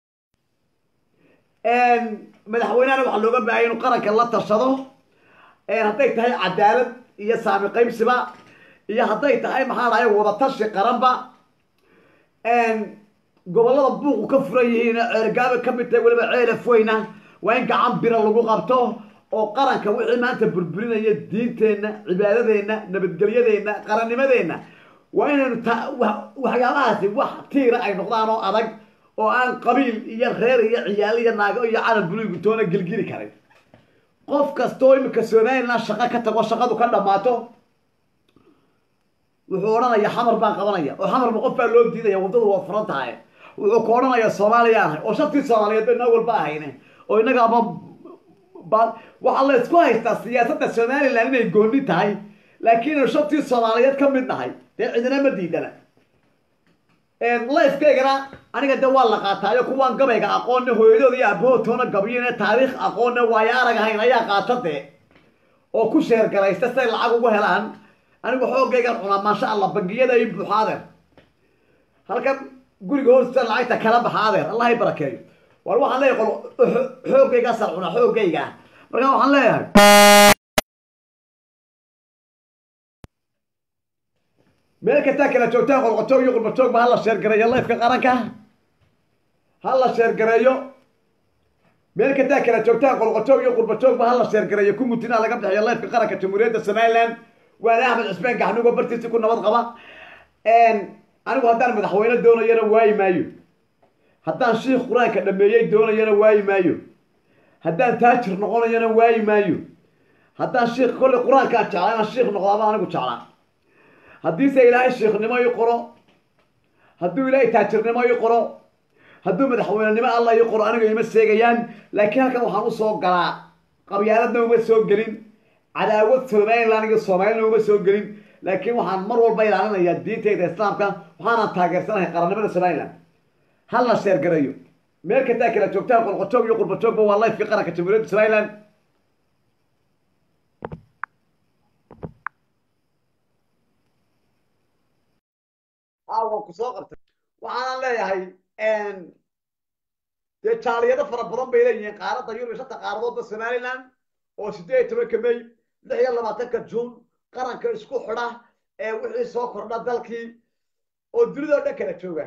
A: madaxweynehana waxaa looga baahaya inuu qaranka la tashado hadday tahay cadaalad iyo saami qaybsiba iyo hadday tahay maxaa dhahay wadatashi qaranba gobollada buuqu ka furan yihiin ceergaaba ka mid tahay weliba ceelaf weyna waa in gacan bira lagu qabto oo qaranka wixii maanta burburinaya diinteenna cibaadadeenna nabadgelyadeenna qarannimadeenna waa inaynu ta waxyaabahaasi wax tiira ay noqdaan oo adag oo aan qabiil iyo reer iyo ciyaal iyo naago iyo calan buluugu toona gelgeli karin qof kastoo imika somaliland shaqo ka tago shaqadu ka dhammaato wuxuu odhanaya xamar baan qabanaya oo xamarba qof baa loo diidaya waddadu waa furan tahay wuxuu ku odhanaya soomaaliya ahay oo shantii soomaaliyeed ba inaa walba ahayne oo innaga ama waxaa la isku haystaa siyaasadda somaliland inay gooni tahay laakiin inu shantii soomaaliyeed ka mid nahay dee cidina ma diidana lifekaygana aniga de waa la qaataayo kuwaan gabayga aqoonne hooyadooda iyo aabahood toona gabyine taariikh aqoonne waayo arag ahayn ayaa qaata dee oo ku sheergaraysta siay lacag ugu helaan anigu xoogaygan cunaa maasha allah bangiyada i buuxa adeer halkan guriga hoostiisa lacagta kala baxa adeer allah i barakeeyo war waxaan leeyahay qol xoogaygaasaan cunaa xoogayga marka waxaan leeyahay meel kastaa kala joogtaan qolqotoog iyo qurbajoog ba hala sheergaraya lifeka qaranka ha la sheergareeyo meel kataa kala joogtaan qolqojoog iyo qurbajoogba ha la sheergareeyo ku mutina laga bixiyo leefka qaranka jamhuuriyadda somaliland waana axmed cusmaan gaxnugo bartiisi ku nabad qaba anigu haddaan madaxweyne doonayana waayi maayo haddaan shiikh qur-aanka dhameeyey doonayana waayi maayo haddaan taajir noqonayana waayi maayo haddaan shiikh kolley qur-aankaan jeclaa inaan shiikh noqdaaba anigu jeclaa haddiise ilaahay shiikhnimo ii qoro hadduu ilaahay taajirnimo ii qoro hadduu madaxweynenimo alla ii qoro aniga ima seegayaan laakiin halkan waxaan usoo galaa qabyaaladna uma soo gelin cadaawad somaliland iyo soomaalina uma soo gelin laakiin waxaan mar walba ilaalinayaa diintayda islaamka waxaanaan taageersanahay qarannimada somaliland ha la sheergarayo meel kastaa kala joogtaan qolqojoog iyo qurbajoogba waa lifekii qaranka jamhuuriyadda somaliland waan ku soo qabtay waxaanan leeyahay dee jaaliyado fara badan bay leeyihiin qaaradda yurub shanta qaaradoodba somaliland oo sideed iyo tobanka may lix iyo labaatanka juun qaranka isku xidha ee wixii soo kordha dalkii oo dunida oo dhan kala jooga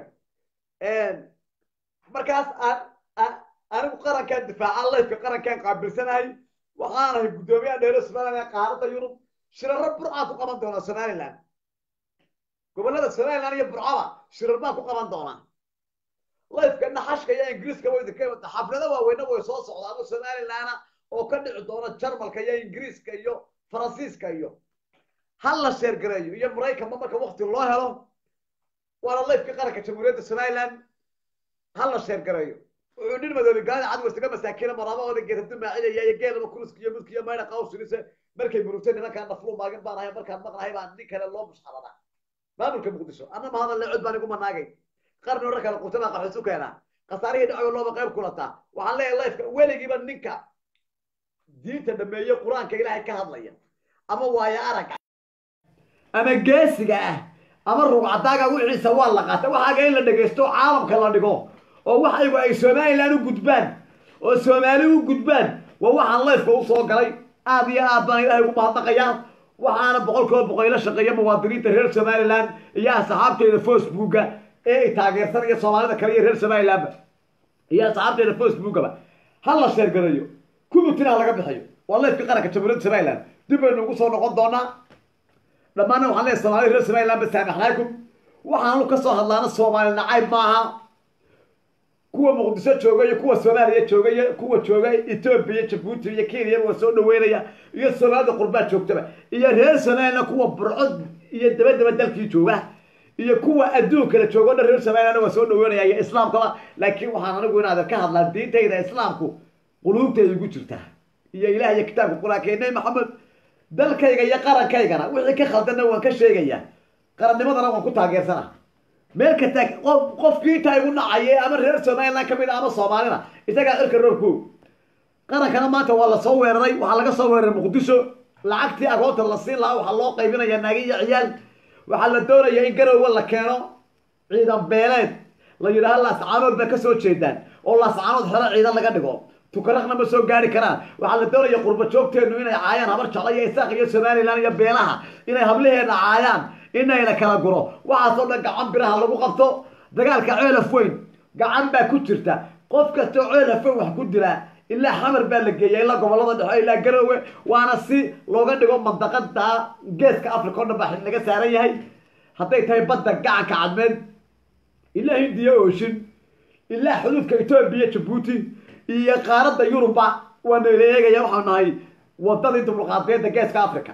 A: markaas anigu qarankaan difaaca lifka qarankaan qaabilsanahay waxaanahay guddoomiyaha dheero somaliland ee qaaradda yurub shiraro burcaa ku qaban doona somaliland gobollada somaliland iyo burcaba shirar baan ku qaban doonaa lifka naxashka iyo ingiriiska way idinka imata xaflado waaweyna way soo socdaano somalilana oo ka dhici doona jarmalka iyo ingiriiska iyo faransiiska iyo ha la sheergareeyo iyo maraykanba marka wakti loo helo waana lifka qaranka jamhuuriyadda somaliland ha la sheergareeyo wuxuu nin madoobi gaalada cad warsaga masaakiina maraamahooda geesadu maacinaya iyo geelaba kuruska iyo mudka iyo mayna qawsinise markay murugtay nimankaan naflu maagin baan ahay markaan maqnahay baan nin kale loo mushxaradaa maamulka muqdisho anna ma hadal cod baan igu manaagay qarni hore kale qurtama qaxisu keenaa khasaarihii dhacow looba qayb kulataa waxaan leeyahay lifeka weligiiba ninka diinta dhameeye qur-aanka ilaahay ka hadlaya ama waayo aragga ama geesiga ah ama rugcadaaga wixiisa waa la qaata waxaaga in la dhegaysto caalamka la dhigo oo waxaygu ay somaliland u gudbaan oo soomaali u gudbaan waa waxaan lifeka usoo galay aad iyo aad baan ilaahay ugu mahadnaqayaa waxaana boqol kiiba boqol ila shaqeeya muwaadiniinta reer somaliland iyo asxaabteeda facebooka ee ay taageersanaya soomaalida kale iyo reer somalilandba iyo asxaabteeda facebookaba ha la sheergarayo kubutina ha laga bixiyo waa lifka qaranka jamhuuriyadda somaliland dib baynu ugu soo noqon doonaa dhammaanna waxaan leeyahay soomaalida reer somaliland ba saamaxnaakum waxaanu ka soo hadlaana soomaali nacayb maaha kuwa muqdisho jooga iyo kuwa soomaaliya jooga iyo kuwa jooga etoobiya jabuuti iyo kenya waa soo dhaweynaya iyo soomaalida qurbaa joogtaba iyo reer somaliland kuwa burco iyo dabadaba dalkii jooga iyo kuwa adduunkala jooga o dhan reer somaliland waa soo dhaweynaya iyo islaamkaba laakiin waxaan anigu inaadan ka hadlaa diintayda islaamku quluubtayda igu jirta iyo ilaah iyo kitaabka qur-aanka nabi maxamed dalkayga iyo qarankaygana wixii ka khaldanna waan ka sheegaya qarannimadana waan ku taageersana meel kasta qof qofkii intaa igu dhacaya ama reer somaliland kamid a ama soomaalina isagaa cirka roorko qarankana maanta waa lasoo weeraray waxaa laga soo weeraray muqdisho lacagtii agoonta la siin lahaa waxaa loo qaybinaya naagi iyo ciyaal waxaa la doonaya in garowga la keeno ciidan beeleed la yidhaaha laascaanood baa kasoo jeedaan oo laascaanood xero ciidan laga dhigo tukaraqna ma soo gaari karaan waxaa la doonaya qurba joogteenu inay caayaan habar jecla iyo isaaq iyo somaliland iyo beelaha inay hablaheena caayaan inayna kala guro waxaasoo dhan gacan biraha lagu qabto dagaalka ceelaf weyn gacan baa ku jirta qof kastoo ceelaf weyn wax ku dilaa ilaa xamar baa la geeya ilaa gobolada dhexe ilaa garowe waana si looga dhigo mandaqada geeska africa o dhan baa laga saaran yahay hadday tahay badda gacanka cadmeed ilaa hindiya ooshin ilaa xuduudka etoobiya jabuuti iyo qaaradda yurubba waana la eegaya waxaanu nahay wadadii dibulqaadeeda geeska africa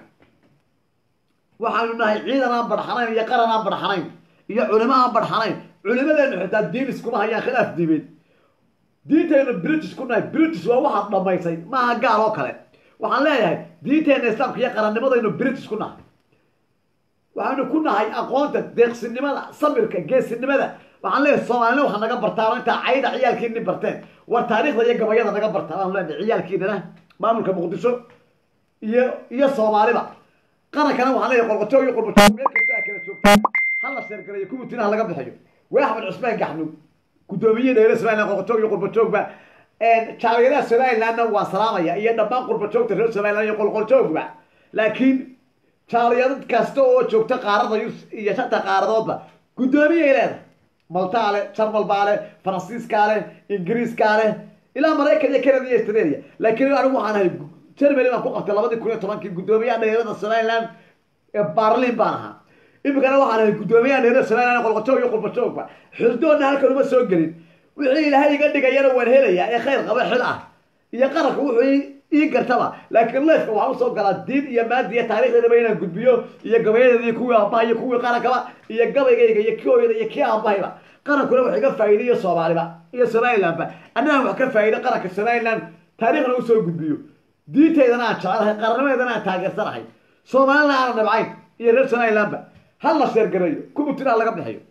A: waxaanu nahay ciidan aan barxanayn iyo qaran aan barxanayn iyo culimo aan barxanayn culimadeenu xitaa diin iskuma hayaan khilaaf diimeed diintaynu british ku nahay british waa waxaad dhamaysay maaha gaal oo kale waxaan leeyahay diinteena islaamka iyo qarannimadaynu british ku nahay waxaanu ku nahay aqoonta deeqsinimada samirka geesinimada waxaan leeyahay soomaalina waxa naga bartaan intaa cayda ciyaalkiini barteen war taariikhda iyo gabayada naga bartaan aan leenahay ciyaalkiinana maamulka muqdisho iyo iyo soomaaliba qarankana waxaan leeyahay qolqojoog iyo qurbajoog meel kasta aa kala joogtaan ha la sheergalayo kubutina ha laga bixiyo waa axmed cusmaan gaxnug guddoomiye dheere somaliland qolqojoog iyo qurbajoogba jaaliyadaha somalilandna waan salaamaya iyo dhammaan qurbajoogta reer somaliland iyo qolqoljoogba laakiin jaaliyado kasta oo joogta qaarada iyo shanta qaaradoodba guddoomiyay leedahay maltaa leh jarmal baa leh faransiiskaa leh ingiriiskaa leh ilaa maraykan iyo canada iyo australia laakiin anigu waxaan ahay germany baan ku qabtay labadii kun iyo tobankii guddoomiyaha dhalinyarada somaliland ee barlin baan ahaa iminkana waxaan ahay guddoomiyaha dhalinyarada somaliland qolqojoog iyo qurbajoogba xusdoonna halkan uma soo gelin wixii ilaahay iga dhigayana waan helayaa ee khayr qaba xil ah iyo qaranka wuxuu ii- ii gartaba laakiin leefka waxaan usoo galaa diin iyo maadi iyo taariikhdeedaba inaan gudbiyo iyo gabayadeeda iyo kuwii aabaha iyo kuwii qarankaba iyo gabaygayga iyo kooyada iyo kii aabahayba qarankuna wax iga faa'iidayo soomaaliba iyo somalilandba annagaan wax ka faa'iido qaranka somaliland taariikhna usoo gudbiyo diinteydana aan jecelahay qarannimadeedana aan taageersanahay soomaalina aanan nabcayn iyo reer somalilandba hal la sheergareeyo kubutina laga bixiyo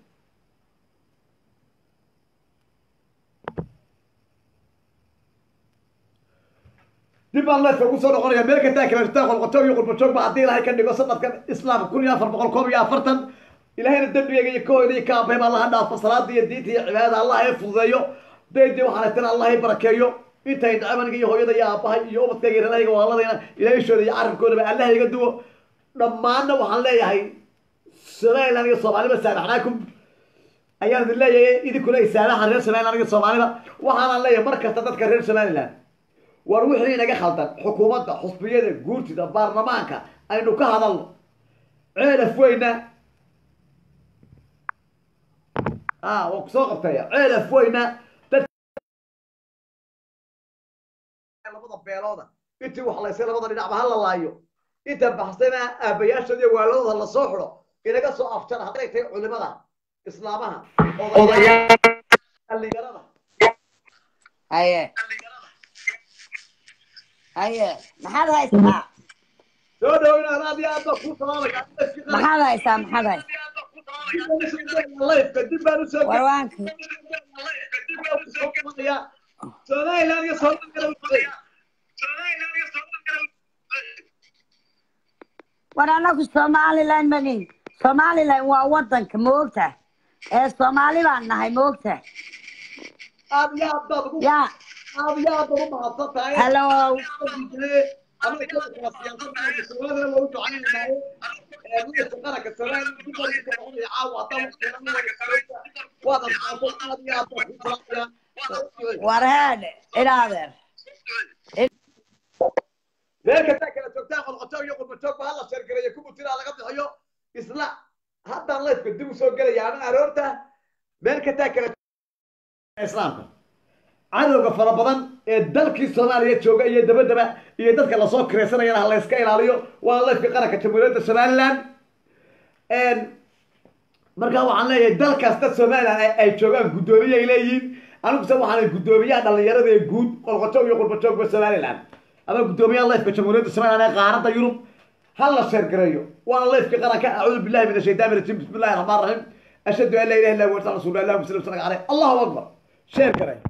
A: dib baan leefka ugu soo noqonaya meel kastaa kala jirtaa qolqotoog iyo qurbajoog ba haddii ilaahay ka dhigo sanadkan islaamka kun iyo afar boqol koob iyo afartan ilaahayna dembigayga iyo kahooda iyo kaabahayba allaha dhaafo salaada iyo diinta iyo cibaadada allah ee fududeeyo daydii waxaan haytana allah ee barakeeyo intay dhacmaniga iyo hooyada iyo aabahay iyo ubadkayga iyo reerahayga waaladayna ilaahishooda iyo carabkoodaba allaha iga duwo dhammaanna waxaan leeyahay somaliland iyo soomaaliba saamaxnaakum ayaan idin leeyahay idinkuna isaamaxa reer somaliland iyo soomaaliba waxaanaan leeyahay mar kasta dadka reer somaliland war wixii inaga khaldan xukuumadda xusbiyada guurtida baarlamaanka aynu ka hadalno ceelaf weyna a waan kusoo qabtaya ceelaf weyna dad labada beelooda intii waxlaysay labada dhinacba ha la laayo inta baxsayna aabayaashooda iyo waaladooda lasoo xidho inaga soo afjara hadday tahay culimada islaamaha odayaal dhallinyarada
D: haye haye maxaad haysaa
A: soo dhoweyna aad iyo aad baa kuu salaamaya
D: maxaad haysaa maxaad haysaa
A: lifeka dib baan usoo
D: warwaanka
A: somaliland iyo soomaaliya
D: war anagu somaliland manin somaliland waa wadanka moogta ee soomaali baan nahay moogta
A: aad iyo aad baad ugu
D: ya
A: aad iyo aad baad u mahadsan tahay
D: hello war head idaadeer
A: meel kastaa kala joogtaa qolqotoog iyo qurbajoogba hala sheergareeyo kubutiraa laga bixiyo isla haddaan lifeka dib usoo gelaya ama aroorta meel kastaa kala islaamka cadowga fara badan ee dalkii soomaaliya jooga iyo dabadaba iyo dadka lasoo kiraysanayana ha layska ilaaliyo waa lifka qaranka jamhuuriyadda somaliland markaa waxaan leeyahay dal kasta somaliland ay- ay joogaan guddoomiye ay leeyihiin aniguse waxaan guddoomiyaha dhalinyarada ee guud qolqojoog iyo qurbajoogba somaliland ama guddoomiyaha lifka jamhuuriyadda somaliland ee qaaradda yurub ha la sheergareeyo waana lifka qaranka acuudu billahi min ashaytaan rajim bismi illahi raxmaan raxiim ashhadu an laa ilaha illa huwa rasuulu allah muslim sallallahu alayhi allahu akbar sheer gareeyo